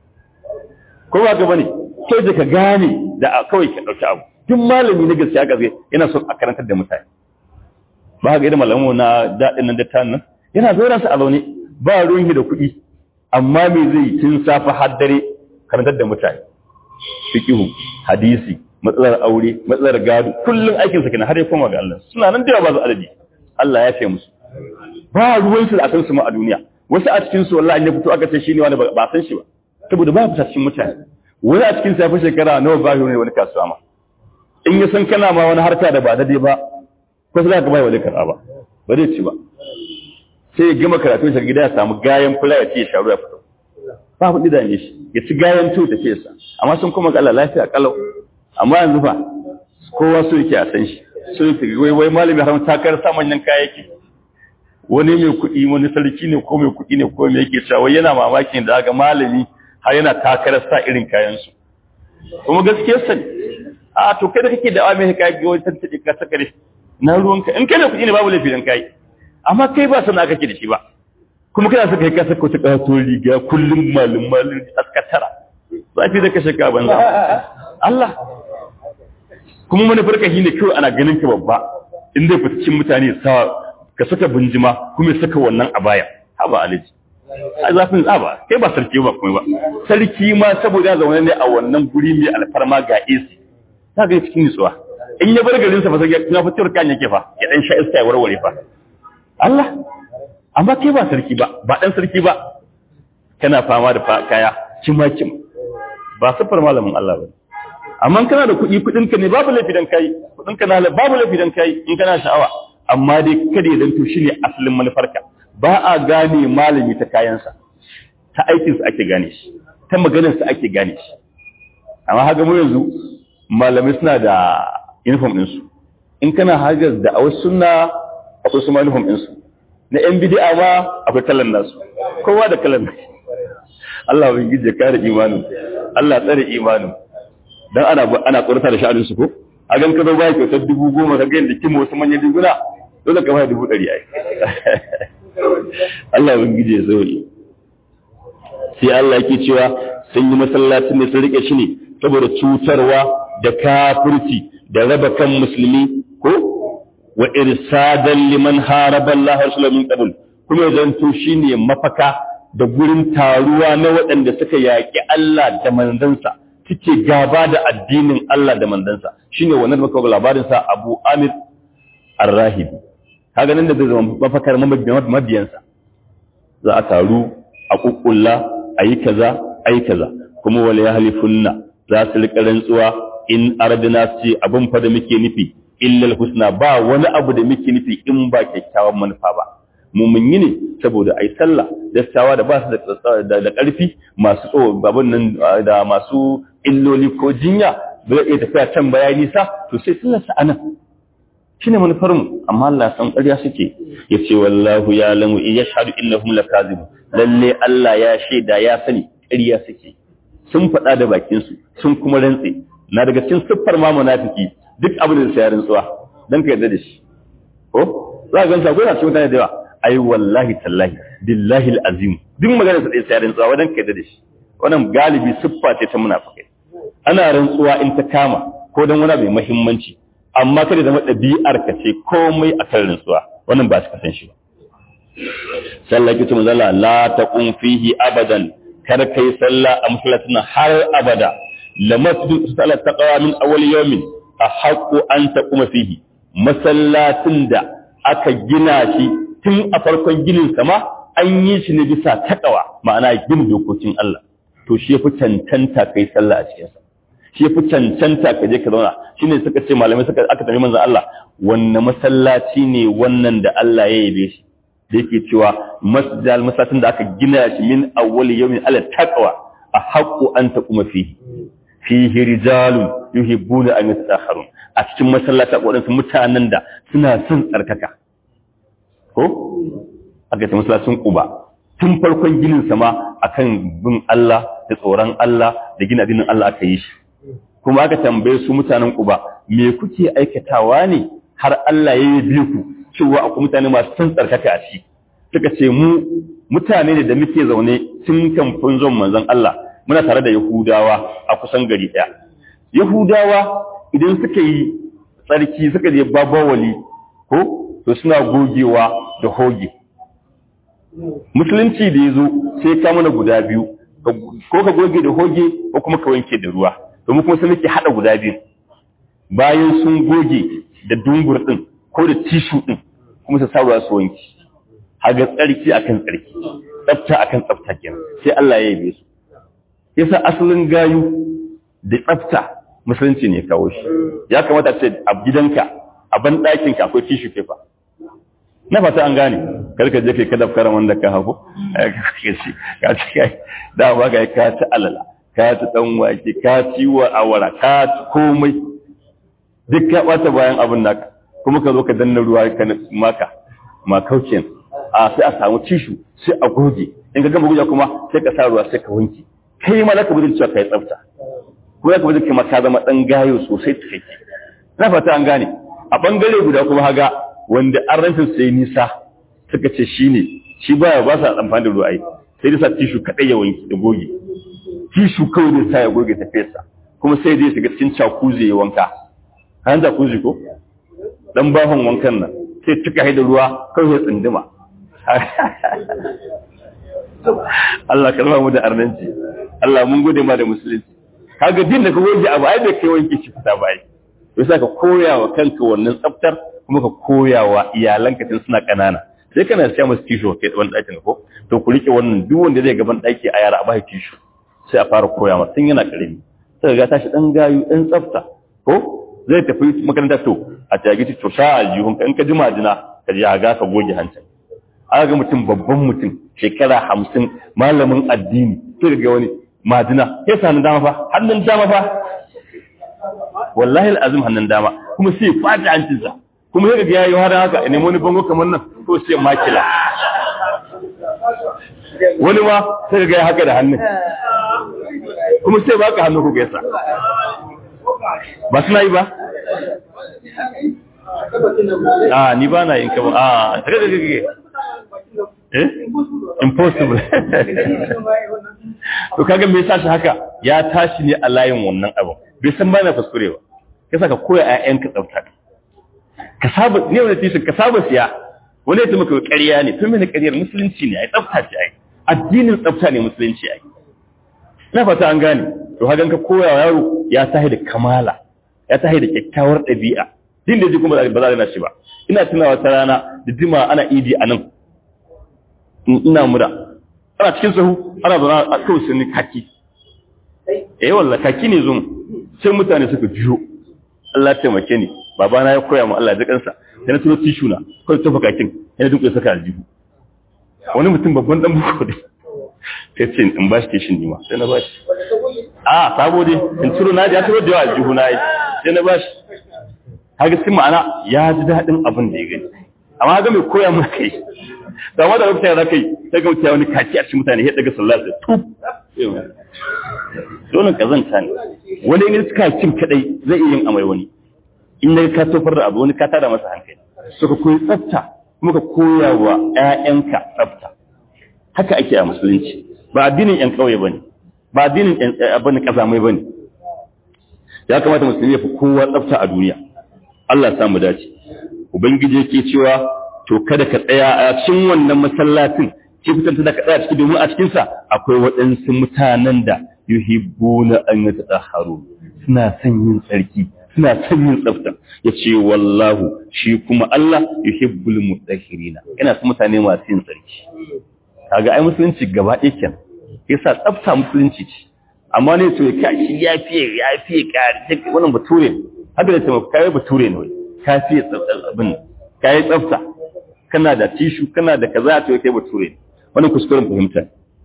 ko ba ka bane sai da ka gane da kawai ka dauki abu duk malami na gaskiya ga yana son a karantar da mutane ba ga irin malamu na dadin nan da tan nan yana zo ransa a zaune ba ruwan da kuɗi amma me zai tun safa har dare karantar da mutane fiqhu hadisi matsalar aure matsalar gado kullun aikin sa kenan har ya koma ga Allah suna nan da ba su adadi Allah ya fi musu ba ruwan su da san su ma a duniya wasu a cikin su wallahi ne fito aka ce shine wani ba san shi ba saboda ba fita cikin mutane wani a cikin safi shekara nawa ba ne wani kasuwa ma in ya san kana ma wani harka da ba dade ba ko sai ka bai wani karɓa ba ba zai ci ba sai ya gama karatu shi gida ya samu gayan fula ya ce ya sharu ya fito ba kuɗi da ne shi ya ci gayan tu da ce sa amma sun kuma ga Allah lafiya kalau amma yanzu fa kowa so yake a san shi so yake wai wai malami har takar sa manyan kayayyaki wani mai kuɗi wani sarki ne ko mai kuɗi ne ko mai yake cewa wai yana mamakin da ga malami har yana takarar sa irin kayan su kuma gaskiya sani a to kai da kake da mai kai ga wani tantance ka saka ne na ruwanka in kai da kuɗi ne babu laifi dan kai amma kai ba sana kake da shi ba kuma kana saka kai ka saka wata kato riga kullum malum malum askatara zafi da kashe ka banza Allah kuma manufarka shi ne kawai ana ganin ka babba in zai fita cikin mutane sa ka saka binjima kuma saka wannan a baya haba alaji a zafin tsaba kai ba sarki ba kuma ba sarki ma saboda zaune ne a wannan guri mai alfarma ga AC ta ga cikin nutsuwa in ya bar garin sa fa sai ya fitar kan yake fa ya dan sha iska ya warware fa Allah amma kai ba sarki ba ba dan sarki ba kana fama da kaya kima kima ba safar malamin Allah ba amma kana da kuɗi kuɗinka ne babu laifi dan kai kuɗinka na babu laifi dan kai in kana sha'awa amma dai kada ya zanto shine asalin manufarka ba a gane malami ta kayansa ta aikinsa ake gane shi ta maganarsa ake gane shi amma haka mu yanzu malamai suna da uniform ɗinsu in kana hajar da a wasu suna akwai su uniform ɗinsu na yan bidi'a ma akwai kalan nasu kowa da kalan nasu Allah bai gije kare imanin Allah tsare imanin dan ana ana tsorata da sha'anin su ko a gan ka zo baya kyautar dubu goma ka ga yadda kima wasu manyan riguna dole ka bayar dubu ɗari ai Allah bai gije ya sauke sai Allah yake cewa sun yi masallacin ne sun rike shi ne saboda cutarwa da kafirci da raba kan musulmi ko wa irsadan liman haraba Allah rasulullahi min qabl kuma zanto shine mafaka da gurin taruwa na waɗanda suka yaƙi Allah da manzansa suke gaba da addinin Allah da manzansa shine wannan da muka labarin sa Abu Amir Ar-Rahibi kaga nan da zai zama mafakar mabiyansa za a taru a kukkulla ayi kaza ayi kaza kuma wala yahlifunna za su rika rantsuwa in aradna ce abin fa da muke nufi illal husna ba wani abu da muke nufi in ba kyakkyawan manufa ba mu mun yi ne saboda ai sallah dattawa da ba su da ƙarfi masu tso babun nan da masu illoli ko jinya ba zai iya tafiya can bayani sa to sai sallar sa anan shine manufar mu amma Allah san ƙarya suke yace wallahu ya lamu in yashhadu innahum lakazibun lalle Allah ya shaida ya sani ƙarya suke sun faɗa da bakin su sun kuma rantse na daga cikin siffar ma munafiki duk abin da sai rantsuwa dan ka yarda da shi ko za ka gansa ko na cikin mutane da yawa ai wallahi tallahi billahi alazim duk magana sai sai rantsuwa wadan ka yarda da shi wannan galibi siffa ce ta munafikai ana rantsuwa in ta kama ko don wani mai muhimmanci amma kada zama ɗabi'ar ka ce komai a kan rantsuwa wannan ba su kasan shi ba sallah kitu manzala la taqum fihi abadan kar kai sallah a masallatin har abada la masjid salat taqwa min awwal yawmin ahaqqu an taquma fihi masallatin da aka gina shi tun a farkon ginin sama an yi shi ne bisa taqwa ma'ana gina dokokin Allah to shi yafi cancanta kai sallah a cikin sa shi yafi cancanta ka je ka zauna shine suka ce malamai suka aka tambayi manzon Allah wanne masallaci ne wannan da Allah ya yabe shi da yake cewa masjidal masallatin da aka gina shi min awwal yawmin ala taqwa ahqqu an taquma fihi fihi rijalun yuhibbuna an yatakharun a cikin masallata waɗansu mutanen da suna son tsarkaka ko aka ce masallacin Quba tun farkon ginin sama akan bin Allah da tsoron Allah da gina dinin Allah aka yi shi kuma aka tambaye su mutanen Quba me kuke aikatawa ne har Allah ya yi ku cewa akwai mutane masu son tsarkaka a ciki suka ce mu mutane ne da muke zaune tun kamfin zon manzon Allah muna tare da Yahudawa a kusan gari ɗaya Yahudawa idan suka yi tsarki suka je babawali ko to suna gogewa da hoge musulunci da ya zo sai ka mana guda biyu ko ka goge da hoge ko kuma ka wanke da ruwa domin kuma sai muke haɗa guda biyu bayan sun goge da dungur ɗin ko da tishu ɗin kuma su sa ruwa su wanki haga tsarki akan tsarki tsafta akan tsafta kenan sai Allah ya yabe su yasa asalin gayu da tsafta musulunci ne kawo shi ya kamata ce a gidanka a ban ɗakin ka akwai tishu paper na fata an gane karka je kai kada fara wanda ka hago ka ci kai da ba ga ka ci alala ka ci dan wake ka ci wa awara ka ci komai duk ka bata bayan abin naka kuma ka zo ka danna ruwa ka maka ma kaucin a sai a samu tishu sai a goge in ka gama goge kuma sai ka sa ruwa sai ka wanke kai ma zaka bude cewa kai tsafta ko zaka bude kai ma ka zama dan gayo sosai take na fata an gane a bangare guda kuma haga wanda an ranta sai nisa suka ce shine shi baya ba sa amfani da ruwa ai sai da sa tishu kadai ya wanke da goge tishu kawai da sa ya goge ta fesa kuma sai dai shiga cikin cakuzi ya wanka an jacuzzi ko dan bahon wankan nan sai tuka haida ruwa kawai ya tsinduma Allah kalma mu da arnanci Allah mun gode ma da musulunci kaga din da ka goge abu ai bai kai wanke shi fita ba ai to sai ka koya wa kanka wannan tsaftar kuma ka koya wa iyalanka tun suna kanana sai kana siya musu tishu kai wani ɗakin ko to ku rike wannan duk wanda zai gaban ɗaki a yara a bai tishu sai a fara koya masa tun yana karami sai ga tashi dan gayu dan tsafta ko zai tafi makaranta to a tagi to sha aljihun ka in ka ji majina ka ji ga ka goge hancin aka ga mutum babban mutum shekara hamsin malamin addini sai ga wani majina ya sani dama fa hannun dama fa wallahi al'azim hannun dama kuma sai fata hancinsa kuma sai ga yayi har haka ne wani bango kamar nan to sai makila wani ma sai ga haka da hannun kuma sai baka hannu ku gaisa ba suna yi ba a ni ba na yin kama a daga daga daga eh impossible to kaga me yasa shi haka ya tashi ne a layin wannan abu bai san bana kuskure ba kasa ka koya ƴaƴanka tsafta ka saba ne wani tishin ka saba siya wani ya maka ƙarya ne tun mene ƙaryar musulunci ne ai tsafta ce ai addinin tsafta ne musulunci ai na fata an gane to hagan ka koya wa yaro ya tahi da kamala ya tahi da kyakkyawar ɗabi'a din da ji kuma ba za a shi ba ina tunawa ta rana da jima ana idi a nan ina mura ana cikin sahu ana zauna a kawai sun kaki eh wallah kaki ne zo sai mutane suka jiyo Allah ya taimake ni babana ya koya mu Allah ya kansa sai na tuno tishu na kawai tafa kakin yana duka saka aljihu wani mutum babban dan buko dai sai ce in ba shi tishin nima sai na ba shi a sabo dai in turo na ya turo da yawa aljihu na yi sai na ba shi haka cikin ma'ana ya ji daɗin abin da ya gani amma haka mai koya mana kai da ma da lokacin da kai sai ga mutane wani kaki a cikin mutane ya daga sallah sai tuf dole kazanta ne wani ne suka cin kadai zai iya yin amai wani in da ka tofar da abu wani ka tada masa hankali so ka koyi tsafta kuma ka koya wa ƴaƴanka tsafta haka ake a musulunci ba addinin ƴan ƙauye bane ba addinin ƴan abin kazamai bane ya kamata musulmi ya fi kowa tsafta a duniya Allah samu dace ubangiji yake cewa to kada ka tsaya a cikin wannan masallacin ki fitar da ka tsaya ciki domin a cikin sa akwai waɗansu mutanen da yuhibbuna an yatahharu suna son yin tsarki suna son yin tsafta yace wallahu shi kuma Allah yuhibbul mutahhirina yana son mutane masu yin tsarki kaga ai musulunci gaba ɗaya kenan yasa tsafta musulunci ce amma ne to ya shi ya fiye ya fiye kare wannan bature ne haka da taimaka kai bature ne wai ka fiye tsafta abin kai tsafta kana da tishu kana da kaza to kai bature ne wannan kuskuren fahimta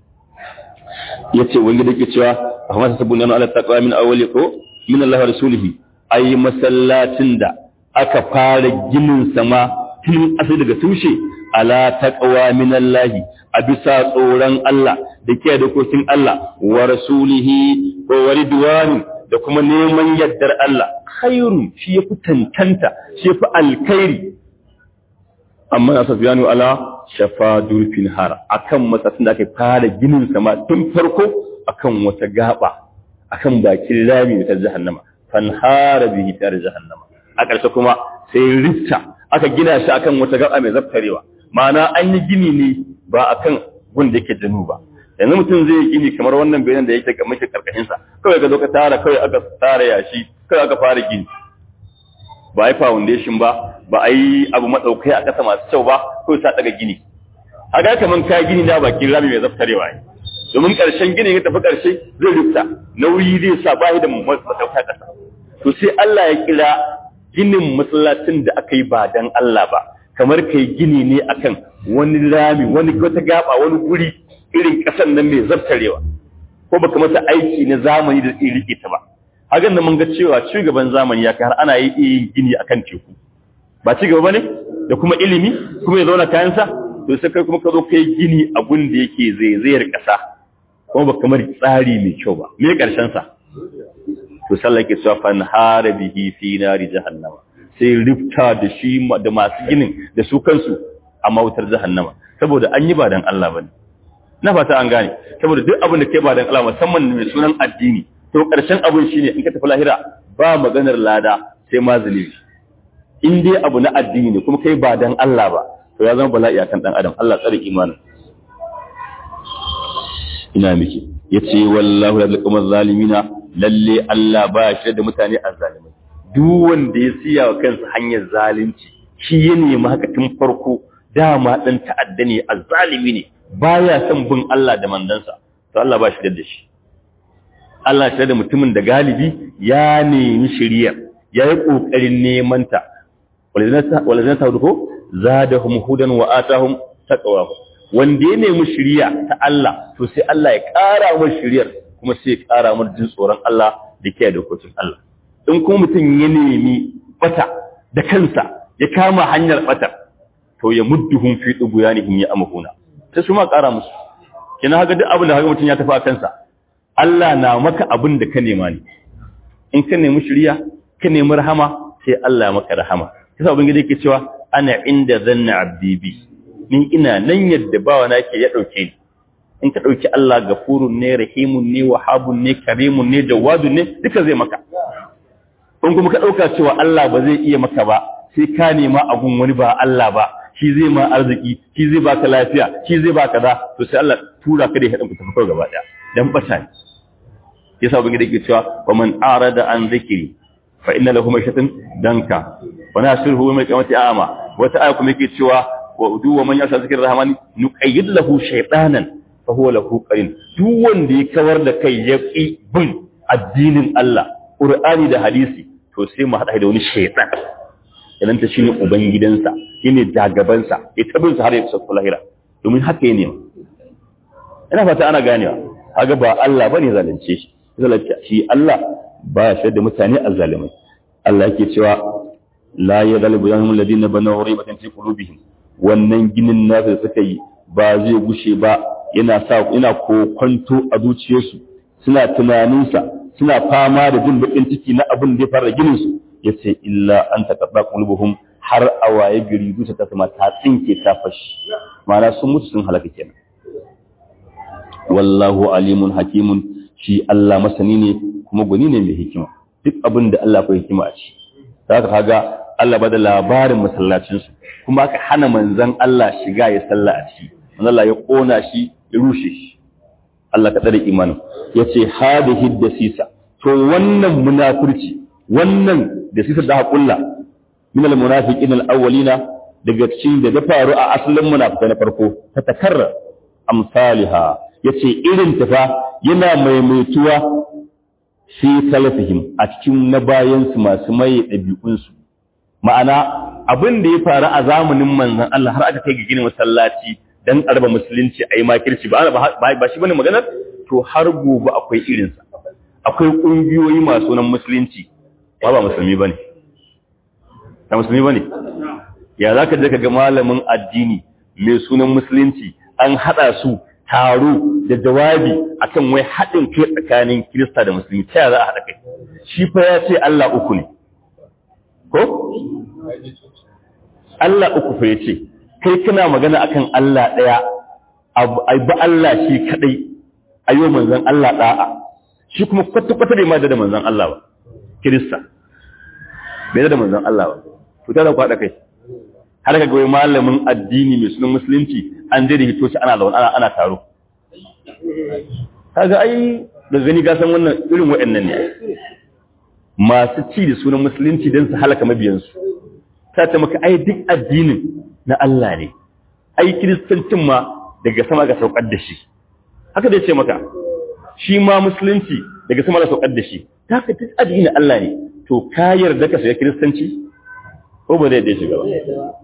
yace wanda dake cewa Ahmad sabun nan Allah taqwa min awwali ko min Allah wa rasulihi ai masallacin da aka fara ginin sama tun asali daga tushe ala taqwa min Allah a bisa tsoron Allah da ke da kokin Allah wa rasulihi ko wa ridwani da kuma neman yaddar Allah khairu shi yafi tantanta shi yafi alkhairi amma na safiyanu ala shafa durfin har akan matsatsin da aka fara ginin sama tun farko akan wata gaba akan bakin rami ta jahannama fanhara bihi tar jahannama a ƙarshe kuma sai rifta aka gina shi akan wata gaba mai zaftarewa ma'ana an yi gini ne ba akan gun da yake janu ba yanzu mutum zai yi gini kamar wannan bayanan da yake ga miki karkashin sa kawai ka zo ka tara kawai aka tara yashi kawai aka fara gini ba a yi foundation ba ba a yi abu madaukai a ƙasa masu kyau ba kawai sa daga gini haka kaman ka gini da bakin rami mai zaftarewa ne domin ƙarshen gini ya tafi ƙarshe zai rufta nauyi zai sa ba da madauka ƙasa to sai Allah ya kira ginin masallacin da aka yi ba dan Allah ba kamar kai gini ne akan wani rami wani wata gaba wani guri irin ƙasan nan mai zartarewa ko baka masa aiki na zamani da tsiri ta ba hakan da mun ga cewa shugaban zamani ya kai har ana yi yin gini akan teku ba ci gaba bane da kuma ilimi kuma ya zauna kayansa to sai kai kuma ka zo kai gini a gun da yake zaizayar ƙasa kuma ba kamar tsari mai kyau ba me karshen sa to sallah ke cewa fan harabihi fi nari jahannama sai rifta da shi da masu ginin da su kansu a mawutar jahannama saboda an yi ba dan Allah bane na fata an gane saboda duk abin da kai ba dan Allah musamman mai sunan addini to karshen abin shine in ka tafi lahira ba maganar lada sai ma zalimi in dai abu na addini ne kuma kai ba dan Allah ba to ya zama bala'i akan dan adam Allah tsare imanin ina miki yace wallahu la yaqum zalimina lalle Allah ba shi da mutane azzalimai duk wanda ya siya wa kansa hanyar zalunci shi ya nemi haka tun farko dama dan ta'adda ne azzalimi ne baya son bin Allah da mandansa to Allah ba shi da shi Allah shi da mutumin da galibi ya nemi shari'a ya yi kokarin neman ta walazina ta ko zadahum hudan wa atahum taqwa wanda ya nemi shari'a ta Allah to sai Allah ya ƙara wa shari'ar kuma sai ya ƙara mar jin tsoron Allah da kiyaye dokokin Allah in kuma mutum ya nemi bata da kansa ya kama hanyar bata to ya mudduhum fi duguyanihim ya amhuna sai su ma ƙara musu kina haka duk abin da haka mutum ya tafi a kansa Allah na maka abin da ka nema ne in ka nemi shiriya ka nemi rahama sai Allah ya maka rahama kisa ubangiji yake cewa ana inda zanna abdi bi ni ina nan yadda bawa na ke ya dauke ni in ka dauki Allah gafurun ne rahimun ne wahabun ne karimun ne jawadun ne duka zai maka in kuma ka dauka cewa Allah ba zai iya maka ba sai ka nema abun wani ba Allah ba shi zai ma arziki shi zai baka lafiya shi zai baka da to sai Allah tura ka da hadin ku tafi gaba daya dan bata ne yasa ubangiji yake cewa wa man arada an zikri fa inna lahu mashatan danka wa nasiruhu yawm al-qiyamati a'ma wata aya kuma yake cewa wa udu wa man yasha zikr rahmani nuqayyid lahu shaytanan fa huwa lahu qarin duk wanda ya kawar da kai ya ki bin addinin Allah Qur'ani da hadisi to sai mu hada da wani shaytan idan ta shine ubangidansa shine jagabansa ya tabin sa har ya kusa lahira domin haka ne ina fata ana ganewa kaga ba Allah bane zalunce shi zalunce shi Allah ba shi da mutane azzalimai Allah yake cewa la yadalbu yanhum alladhina banaw ribatan fi qulubihim wannan ginin nasu da suka yi ba zai gushe ba yana sa ina kokonto a zuciyarsu suna tunaninsa suna fama da jin bakin ciki na abin da ya fara ginin su yace illa an taqabba qulubuhum har awaye gari zuciya ta kuma ta tsinke ta fashi ma'ana sun mutu sun halaka kenan wallahu alimun hakimun shi Allah masani ne kuma gwani ne mai hikima duk abin da Allah bai hikima a ci za ka kaga Allah ba da labarin masallacinsu kuma aka hana manzan Allah shiga ya salla a ciki manzan Allah ya kona shi ya rushe shi Allah ka tsare imanin ya ce hadihi da sisa to wannan munafurci wannan da sisa da haƙulla min al-munafiqin al-awwalina daga cikin da ta faru a asalin munafikai na farko ta takarra amsaliha yace irin ta fa yana maimaituwa fi salafihim a cikin na bayansu masu maye ɗabi'unsu ma'ana abin da ya faru a zamanin manzan Allah har aka kai ga ginin masallaci dan arba musulunci a yi makirci ba ba shi bane maganar to har gobe akwai irinsa akwai ƙungiyoyi masu nan musulunci ba ba musulmi bane ba musulmi bane ya za ka je ka ga malamin addini mai sunan musulunci an haɗa su taro da jawabi akan wai haɗin kai tsakanin Kirista da Musulmi ta za a haɗa kai shi fa ya ce Allah uku ne ko Allah uku fa ya ce kai kana magana akan Allah ɗaya ai ba Allah shi kadai ayo manzon Allah da'a shi kuma kwata-kwata bai ma da manzon Allah ba Kirista bai da manzon Allah ba to ta da ku haɗa kai har ka ga malamin addini mai sunan musulunci an je da hito shi ana zaune ana ana taro kaga ai da gani ga san wannan irin waɗannan ne masu ci da sunan musulunci don su halaka mabiyansu ta ta maka ai duk addinin na Allah ne ai kiristancin ma daga sama ga saukar da shi haka da ya ce maka shi ma musulunci daga sama ga saukar da shi ta ka duk addinin Allah ne to ka yarda ka shiga kiristanci ko ba zai da shiga ba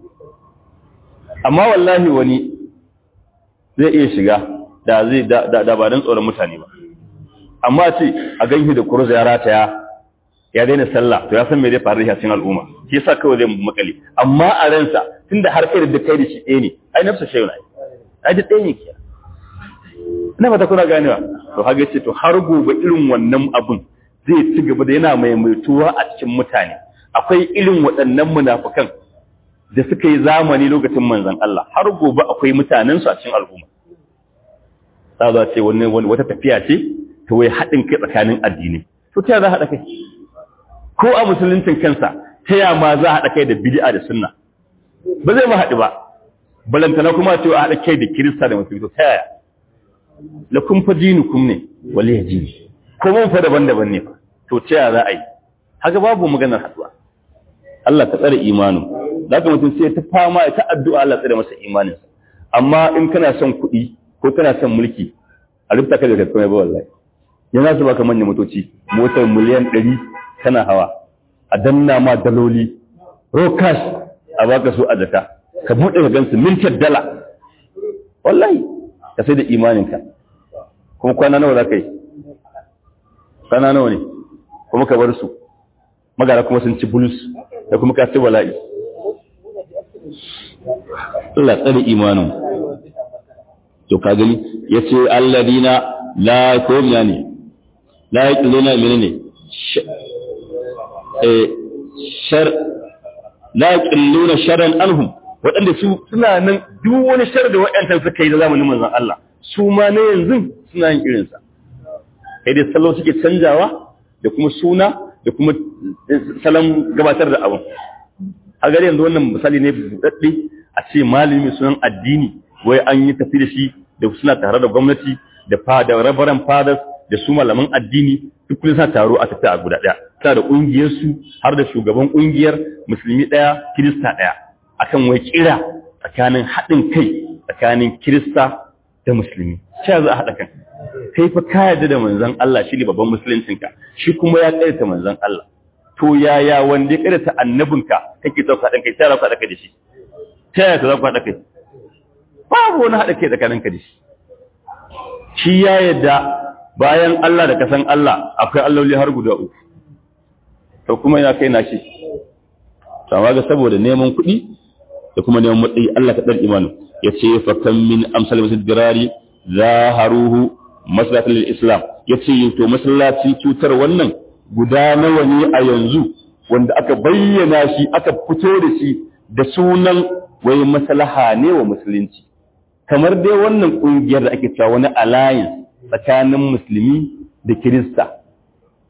amma wallahi wani zai iya shiga da zai da ba don tsoron mutane ba amma ce a ganshi da kurza ya rataya ya daina sallah to ya san me zai faru da cikin al'umma shi yasa kawai zai makale amma a ransa tunda har kai da kai da shi ɗaya ne ai nafsa shayu na ai da ɗaya ne kiya ina fata kuna ganewa to haka ce to har gobe irin wannan abun zai ci gaba da yana maimaituwa a cikin mutane akwai irin waɗannan munafukan da suka yi zamani lokacin manzon Allah har gobe akwai mutanensu a cikin al'umma ta za ce wani wata tafiya ce ta wai haɗin kai tsakanin addini to ta za haɗa kai ko a musuluncin kansa ta ya ma za a haɗa kai da bid'a da sunna ba zai ma haɗu ba balantana kuma ce a haɗa kai da kirista da musulmi to ta yaya lakum fa dinukum ne wali dini ko mun fa daban-daban ne fa to ta yaya za a yi haka babu maganar haɗuwa Allah ka tsare imanin da haka mutum sai ta fama ta addu'a Allah tsare masa imaninsa amma in kana son kuɗi ko kana son mulki a rubuta ka da kai ba wallahi yana su baka manyan motoci motar miliyan 100 kana hawa a danna ma daloli raw cash a baka su a jaka ka bude ka gansu mintar dala wallahi ka sai da imaninka kuma kwana nawa za ka yi kwana nawa ne kuma ka bar su magara kuma sun ci bulus da kuma ka ci bala'i Allah tsare imanin to ka gani yace alladina la komiya ne la yaquluna menene eh shar la yaquluna sharran anhum wadanda su suna nan duk wani shar da wayantan suka yi da zamanin manzon Allah su ma ne yanzu suna yin irin sa kai dai sallo suke canjawa da kuma suna da kuma salon gabatar da abun a gari yanzu wannan misali ne buɗaɗɗe a ce malami sunan addini wai an yi tafi da shi da suna tare da gwamnati da fada rabaran fadas da su malaman addini duk kullum suna taro a tafi a guda ɗaya suna da ƙungiyarsu har da shugaban ƙungiyar musulmi ɗaya kirista ɗaya akan wai kira tsakanin haɗin kai tsakanin kirista da musulmi cewa za a haɗa kan kai fa ka yarda da manzon Allah shi ne babban musuluncinka shi kuma ya ƙarita manzon Allah to yaya wanda ya ƙarita annabinka kake sauka haɗin kai ta za ku haɗa kai da shi ta yaya ka za ku haɗa kai babu wani haɗa kai tsakaninka da shi shi ya yadda bayan Allah da kasan Allah akwai alloli har guda uku to kuma ya kai na shi sama ga saboda neman kuɗi da kuma neman matsayi Allah ka ɗan imanu ya ce fa kan min amsal masjid dirari zaharuhu maslahatul islam ya ce to masallaci cutar wannan guda nawa ne a yanzu wanda aka bayyana shi aka fito da shi da sunan wai maslaha ne wa musulunci kamar dai wannan kungiyar da ake cewa wani alliance tsakanin musulmi da kirista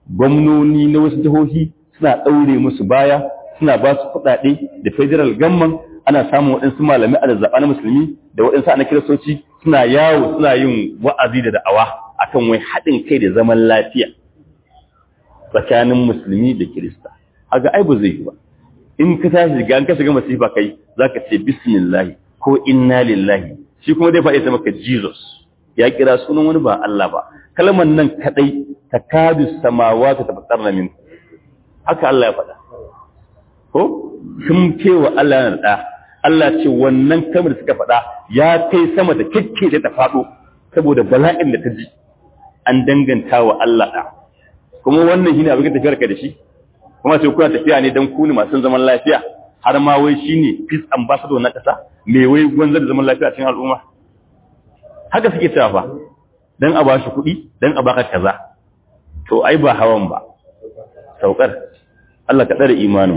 gwamnoni na wasu jihohi suna ɗaure musu baya suna ba su kuɗaɗe da federal gamman ana samun waɗansu malamai a zaɓa na musulmi da waɗansu ana kiristoci suna yawo suna yin wa'azi da da'awa akan wai haɗin kai da zaman lafiya tsakanin musulmi da kirista haka ai ba zai yi ba in ka tashi shiga an ka shiga masifa kai zaka ce bismillah ko inna lillahi shi kuma zai faɗi ta maka jesus ya kira sunan wani ba Allah ba kalmar nan kadai takadu samawati tafattarna min haka Allah ya faɗa ko sun cewa Allah na da Allah ce wannan kamar suka faɗa ya kai sama da kikke da ta faɗo saboda bala'in da ta ji an danganta wa Allah da kuma wannan shine abin da tafiyar ka da shi kuma sai kuna tafiya ne dan ku ne masu zaman lafiya har ma wai shine peace ambassador na kasa me wai gwanzar da zaman lafiya cikin al'umma haka suke cewa fa dan a bashi kuɗi dan a baka kaza to ai ba hawan ba saukar Allah ka tsare imanin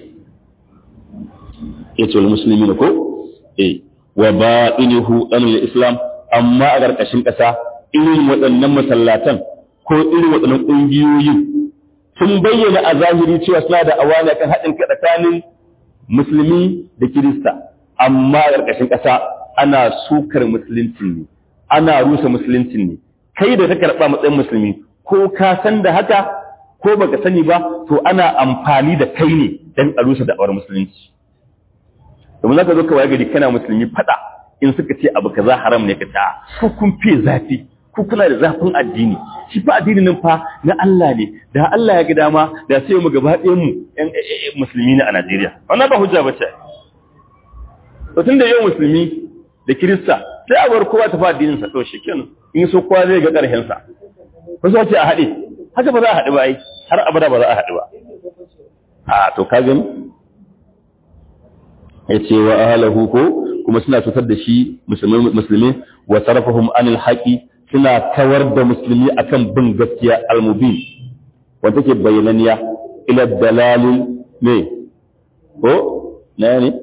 yace wal muslimin ko eh wa ba'inuhu anil islam amma a karkashin kasa irin waɗannan masallatan ko irin waɗannan ƙungiyoyin sun bayyana a zahiri cewa suna da awana kan haɗin tsakanin musulmi da kirista amma a ƙarƙashin ƙasa ana sukar musulunci ne ana rusa musulunci ne kai da ka karɓa matsayin musulmi ko ka san da haka ko baka sani ba to ana amfani da kai ne don a rusa da'awar musulunci domin za ka zo ka waye gari kana musulmi faɗa in suka ce abu kaza haram ne ka ta ko kun fiye zafi ko kuna da zafin addini shi fa addini nan fa na Allah ne da Allah ya ga dama da sai mu gaba ɗayan mu ƴan musulmi ne a Najeriya wannan ba hujja bace to tunda yau musulmi da Kirista sai a bar kowa ta fa addinin sa to shikenan in so kowa zai ga ƙarshen sa ko so ce a haɗe haka ba za a haɗu ba ai har abada ba za a haɗu ba a to ka gani yace wa ahlahu ko kuma suna cutar da shi musulmi musulmi wa sarafahum anil haqi suna kawar da musulmi akan bin gaskiya almubin wanda take bayyananiya ila dalalin ne ko na ne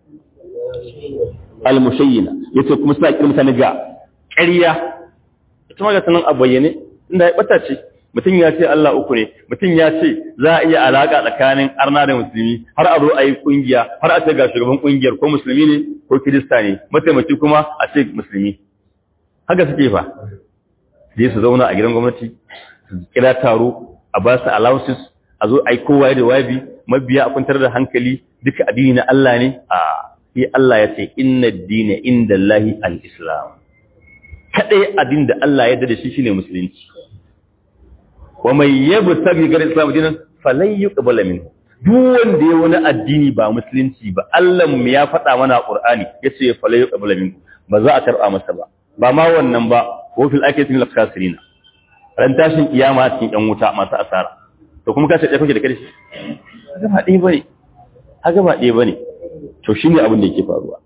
almushayyina yace kuma suna kiran mutane ga ƙarya ita ma ga sanan a bayyane inda ya bata ce mutum ya ce Allah uku ne mutum ya ce za a iya alaka tsakanin arna da musulmi har a zo a yi kungiya har a ce ga shugaban kungiyar ko musulmi ne ko kirista ne mataimaki kuma a ce musulmi haka suke fa je su zauna a gidan gwamnati su kira taro a ba su allowances a zo a yi kowa da wabi mabiya a kwantar da hankali duka addini na Allah ne a sai Allah ya ce inna dina inda Allahi al-islam kadai addini da Allah ya da shi shine musulunci wa mai yabu tabi gar islam dinan falan yuqbala minhu duk wanda ya wani addini ba musulunci ba Allah mu ya faɗa mana a Qur'ani yace falan yuqbala minhu ba za a karɓa masa ba ba ma wannan ba ko fil akati lil khasirin ran tashin kiyama cikin yan wuta masu asara to kuma kace dai kake da karshe haka ba dai bane haka ba dai bane to shine abin da yake faruwa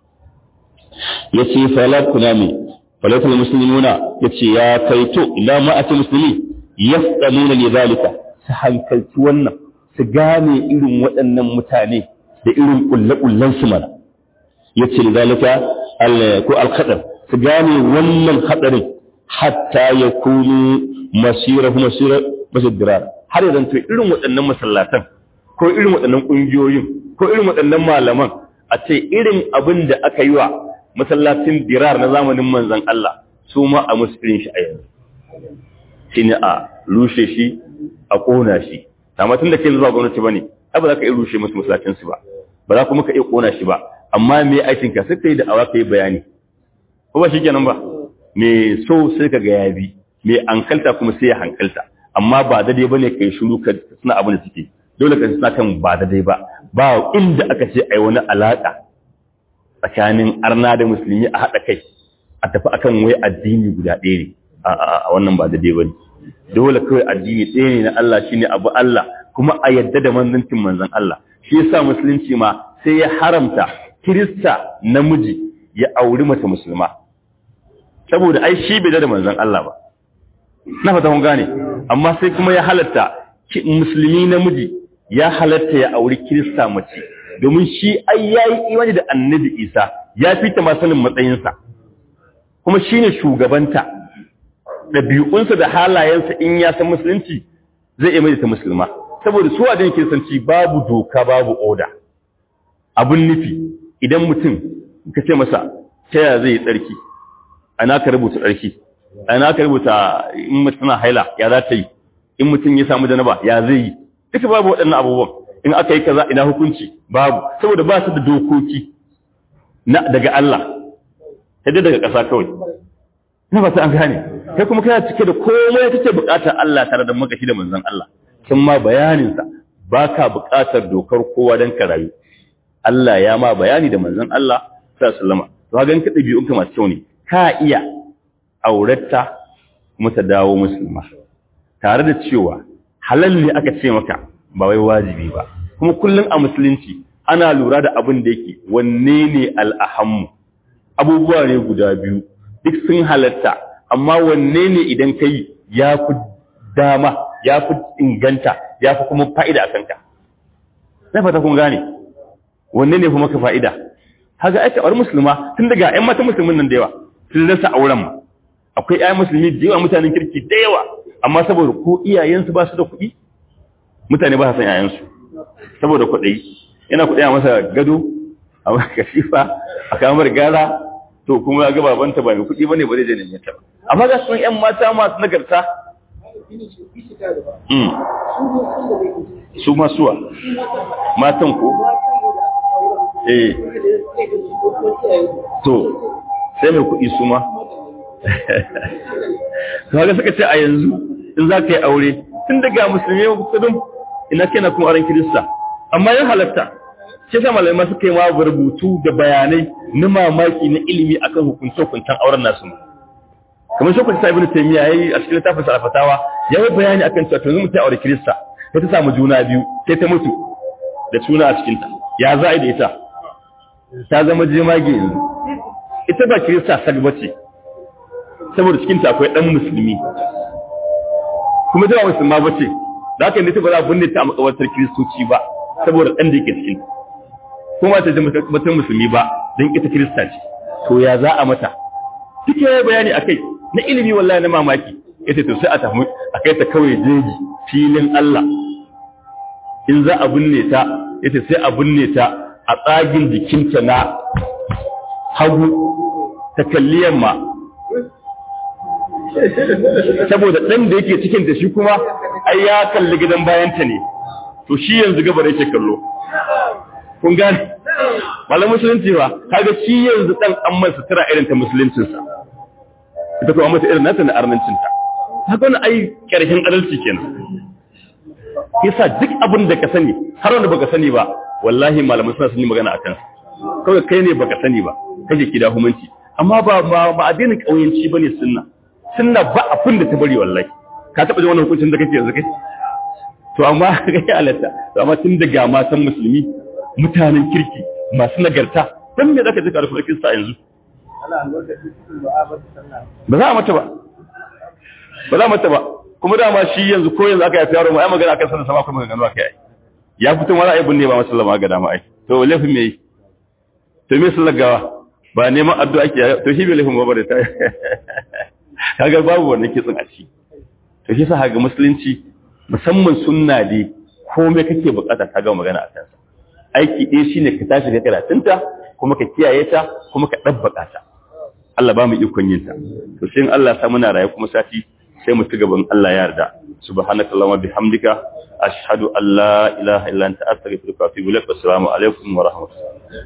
yace falak kunami falak muslimuna yace ya kaito ila ma ati muslimi yasqaluna li zalika su hankalci wannan su gane irin waɗannan mutane da irin kullakullan su mana yace li zalika al ko al khadar su gane wannan hadarin hatta ya kunu masirahu masira masjidirar har yanzu to irin waɗannan masallatan ko irin waɗannan ƙungiyoyin ko irin waɗannan malaman a ce irin abin da aka yi wa masallacin dirar na zamanin manzon Allah su ma a musu irin shi a yanzu shine a rushe shi a ƙona shi amma tun da ke zuwa gwamnati bane ai ba za ka iya rushe musu masallacin su ba ba za kuma ka iya ƙona shi ba amma me aikin ka sai kai da awa kai bayani ko ba shikenan ba me so sai ka ga ya bi me hankalta kuma sai ya hankalta amma ba daidai bane kai shiru ka suna abin da suke dole ka suna kan ba daidai ba ba inda aka ce ai wani alaka tsakanin arna da musulmi a haɗa kai a tafi akan wai addini guda ɗaya ne a wannan ba daidai bane dole kawai addini ɗaya ne na Allah shine abu Allah kuma a yadda da manzancin manzon Allah shi yasa musulunci ma sai ya haramta kirista namiji ya auri mace musulma saboda ai shi bai da manzon Allah ba na fata kun gane amma sai kuma ya halatta musulmi namiji ya halatta ya auri kirista mace domin shi ai yayi imani da annabi Isa ya fita ma sanin matsayinsa kuma shine shugabanta ɗabi'unsa da halayensa in ya san musulunci zai iya mai ta musulma saboda su wajen kiristanci babu doka babu oda abun nufi idan mutum ka ce masa ta yaya zai yi tsarki ana ka rubuta tsarki ana ka rubuta in mutum tana haila ya za ta yi in mutum ya samu janaba ya zai yi duka babu waɗannan abubuwan in aka yi kaza ina hukunci babu saboda ba su da dokoki na daga Allah sai daga ƙasa kawai na ba ta an gane kai kuma kana cike da komai kake buƙatar Allah tare da makashi da manzon Allah sun ma bayanin sa baka buƙatar dokar kowa dan ka rayu Allah ya ma bayani da manzon Allah sallallahu alaihi wasallam to ga ganka dabi'un ka masu kyau ne ka iya auratta kuma ta dawo musulma tare da cewa halal ne aka ce maka ba wai wajibi ba kuma kullum a musulunci ana lura da abin da yake wanne ne al'ahammu abubuwa ne guda biyu duk sun halatta amma wanne ne idan kai ya fi dama ya fi inganta ya fi kuma fa'ida a kanka na fata kun gane wanne ne kuma ka fa'ida haka aka bar musulma tun daga ‘yan mata musulmin nan da yawa sun rasa auren ma akwai ‘yan musulmi da yawa mutanen kirki da yawa amma saboda ko iyayensu ba su da kuɗi mutane ba su san ‘ya'yansu saboda kuɗi yana kuɗi a masa gado a masa kashifa a kamar gara to kuma ga babanta ba mai kuɗi bane ba zai je neman ta ba amma ga sun ƴan mata masu nagarta su ma suwa matan ko eh to sai mai kuɗi su ma kaga suka ce a yanzu in za ka yi aure tun daga musulmi kudin ina kenan kuma aron kirista amma ya halatta shi sa malamai suka yi ma rubutu da bayanai na mamaki na ilimi akan hukunce-hukuncen auren nasu kamar shi kwanta ibn taymiya yayi a cikin littafin sa fatawa yayi bayani akan cewa yanzu mutum aure kirista sai ta samu juna biyu sai ta mutu da suna a cikin ta ya za a da ita ta zama jemage yanzu ita ba kirista sag bace saboda cikin ta akwai dan musulmi kuma ta ba musulma bace da haka ne ta ba za a binne ta a makabartar kiristoci ba saboda dan da yake cikin ta kuma ta ji mutum musulmi ba don ita kirista ce to ya za a mata duk ya bayani akai na ilimi wallahi na mamaki ita to sai a tafi a kai ta kawai jeji filin Allah in za a binne ta ita sai a binne ta a tsagin jikinta na hagu ta kalli yamma saboda ɗan da yake cikin ta shi kuma ai ya kalli gidan bayanta ne to shi yanzu gabar yake kallo kun gane wala musulunci ba kaga shi yanzu dan an masa sutura irin ta musuluncin sa ita kuma mata irin nata na arnancin ta haka wani ai karshen adalci kenan yasa duk abin da ka sani har wanda baka sani ba wallahi malaman suna sun yi magana akan kawai kai ne baka sani ba kake kida humanci amma ba ba ba addinin kauyanci bane sunna sunna ba abin da ta bari wallahi ka taba jin wannan hukuncin da kake yanzu kai to amma ga halatta to amma tun daga matan musulmi mutanen kirki masu nagarta don me zaka ji karfin kirista yanzu ba za a mata ba ba za a mata ba kuma dama shi yanzu ko yanzu aka yafi yaro ma ai magana akan sanin sama kuma gano aka yi ya fito wani aibun ne ba masallama ga dama ai to laifin me yi to me sallar gawa ba neman addu'a ake to shi bai laifin ba da ta kaga babu wannan kitsin a ciki to shi sa ga musulunci musamman sunna dai komai kake bukata ka ga magana a kansa aiki ɗaya shi ne ka tashi ga karatunta kuma ka kiyaye ta kuma ka ɗabbaƙa ta Allah ba mu ikon yin ta to sai Allah sa muna raye kuma sati sai mu ci gaban Allah ya yarda subhanaka allahumma bihamdika ashhadu an la ilaha illa anta astaghfiruka wa atubu ilaik assalamu alaikum wa rahmatullahi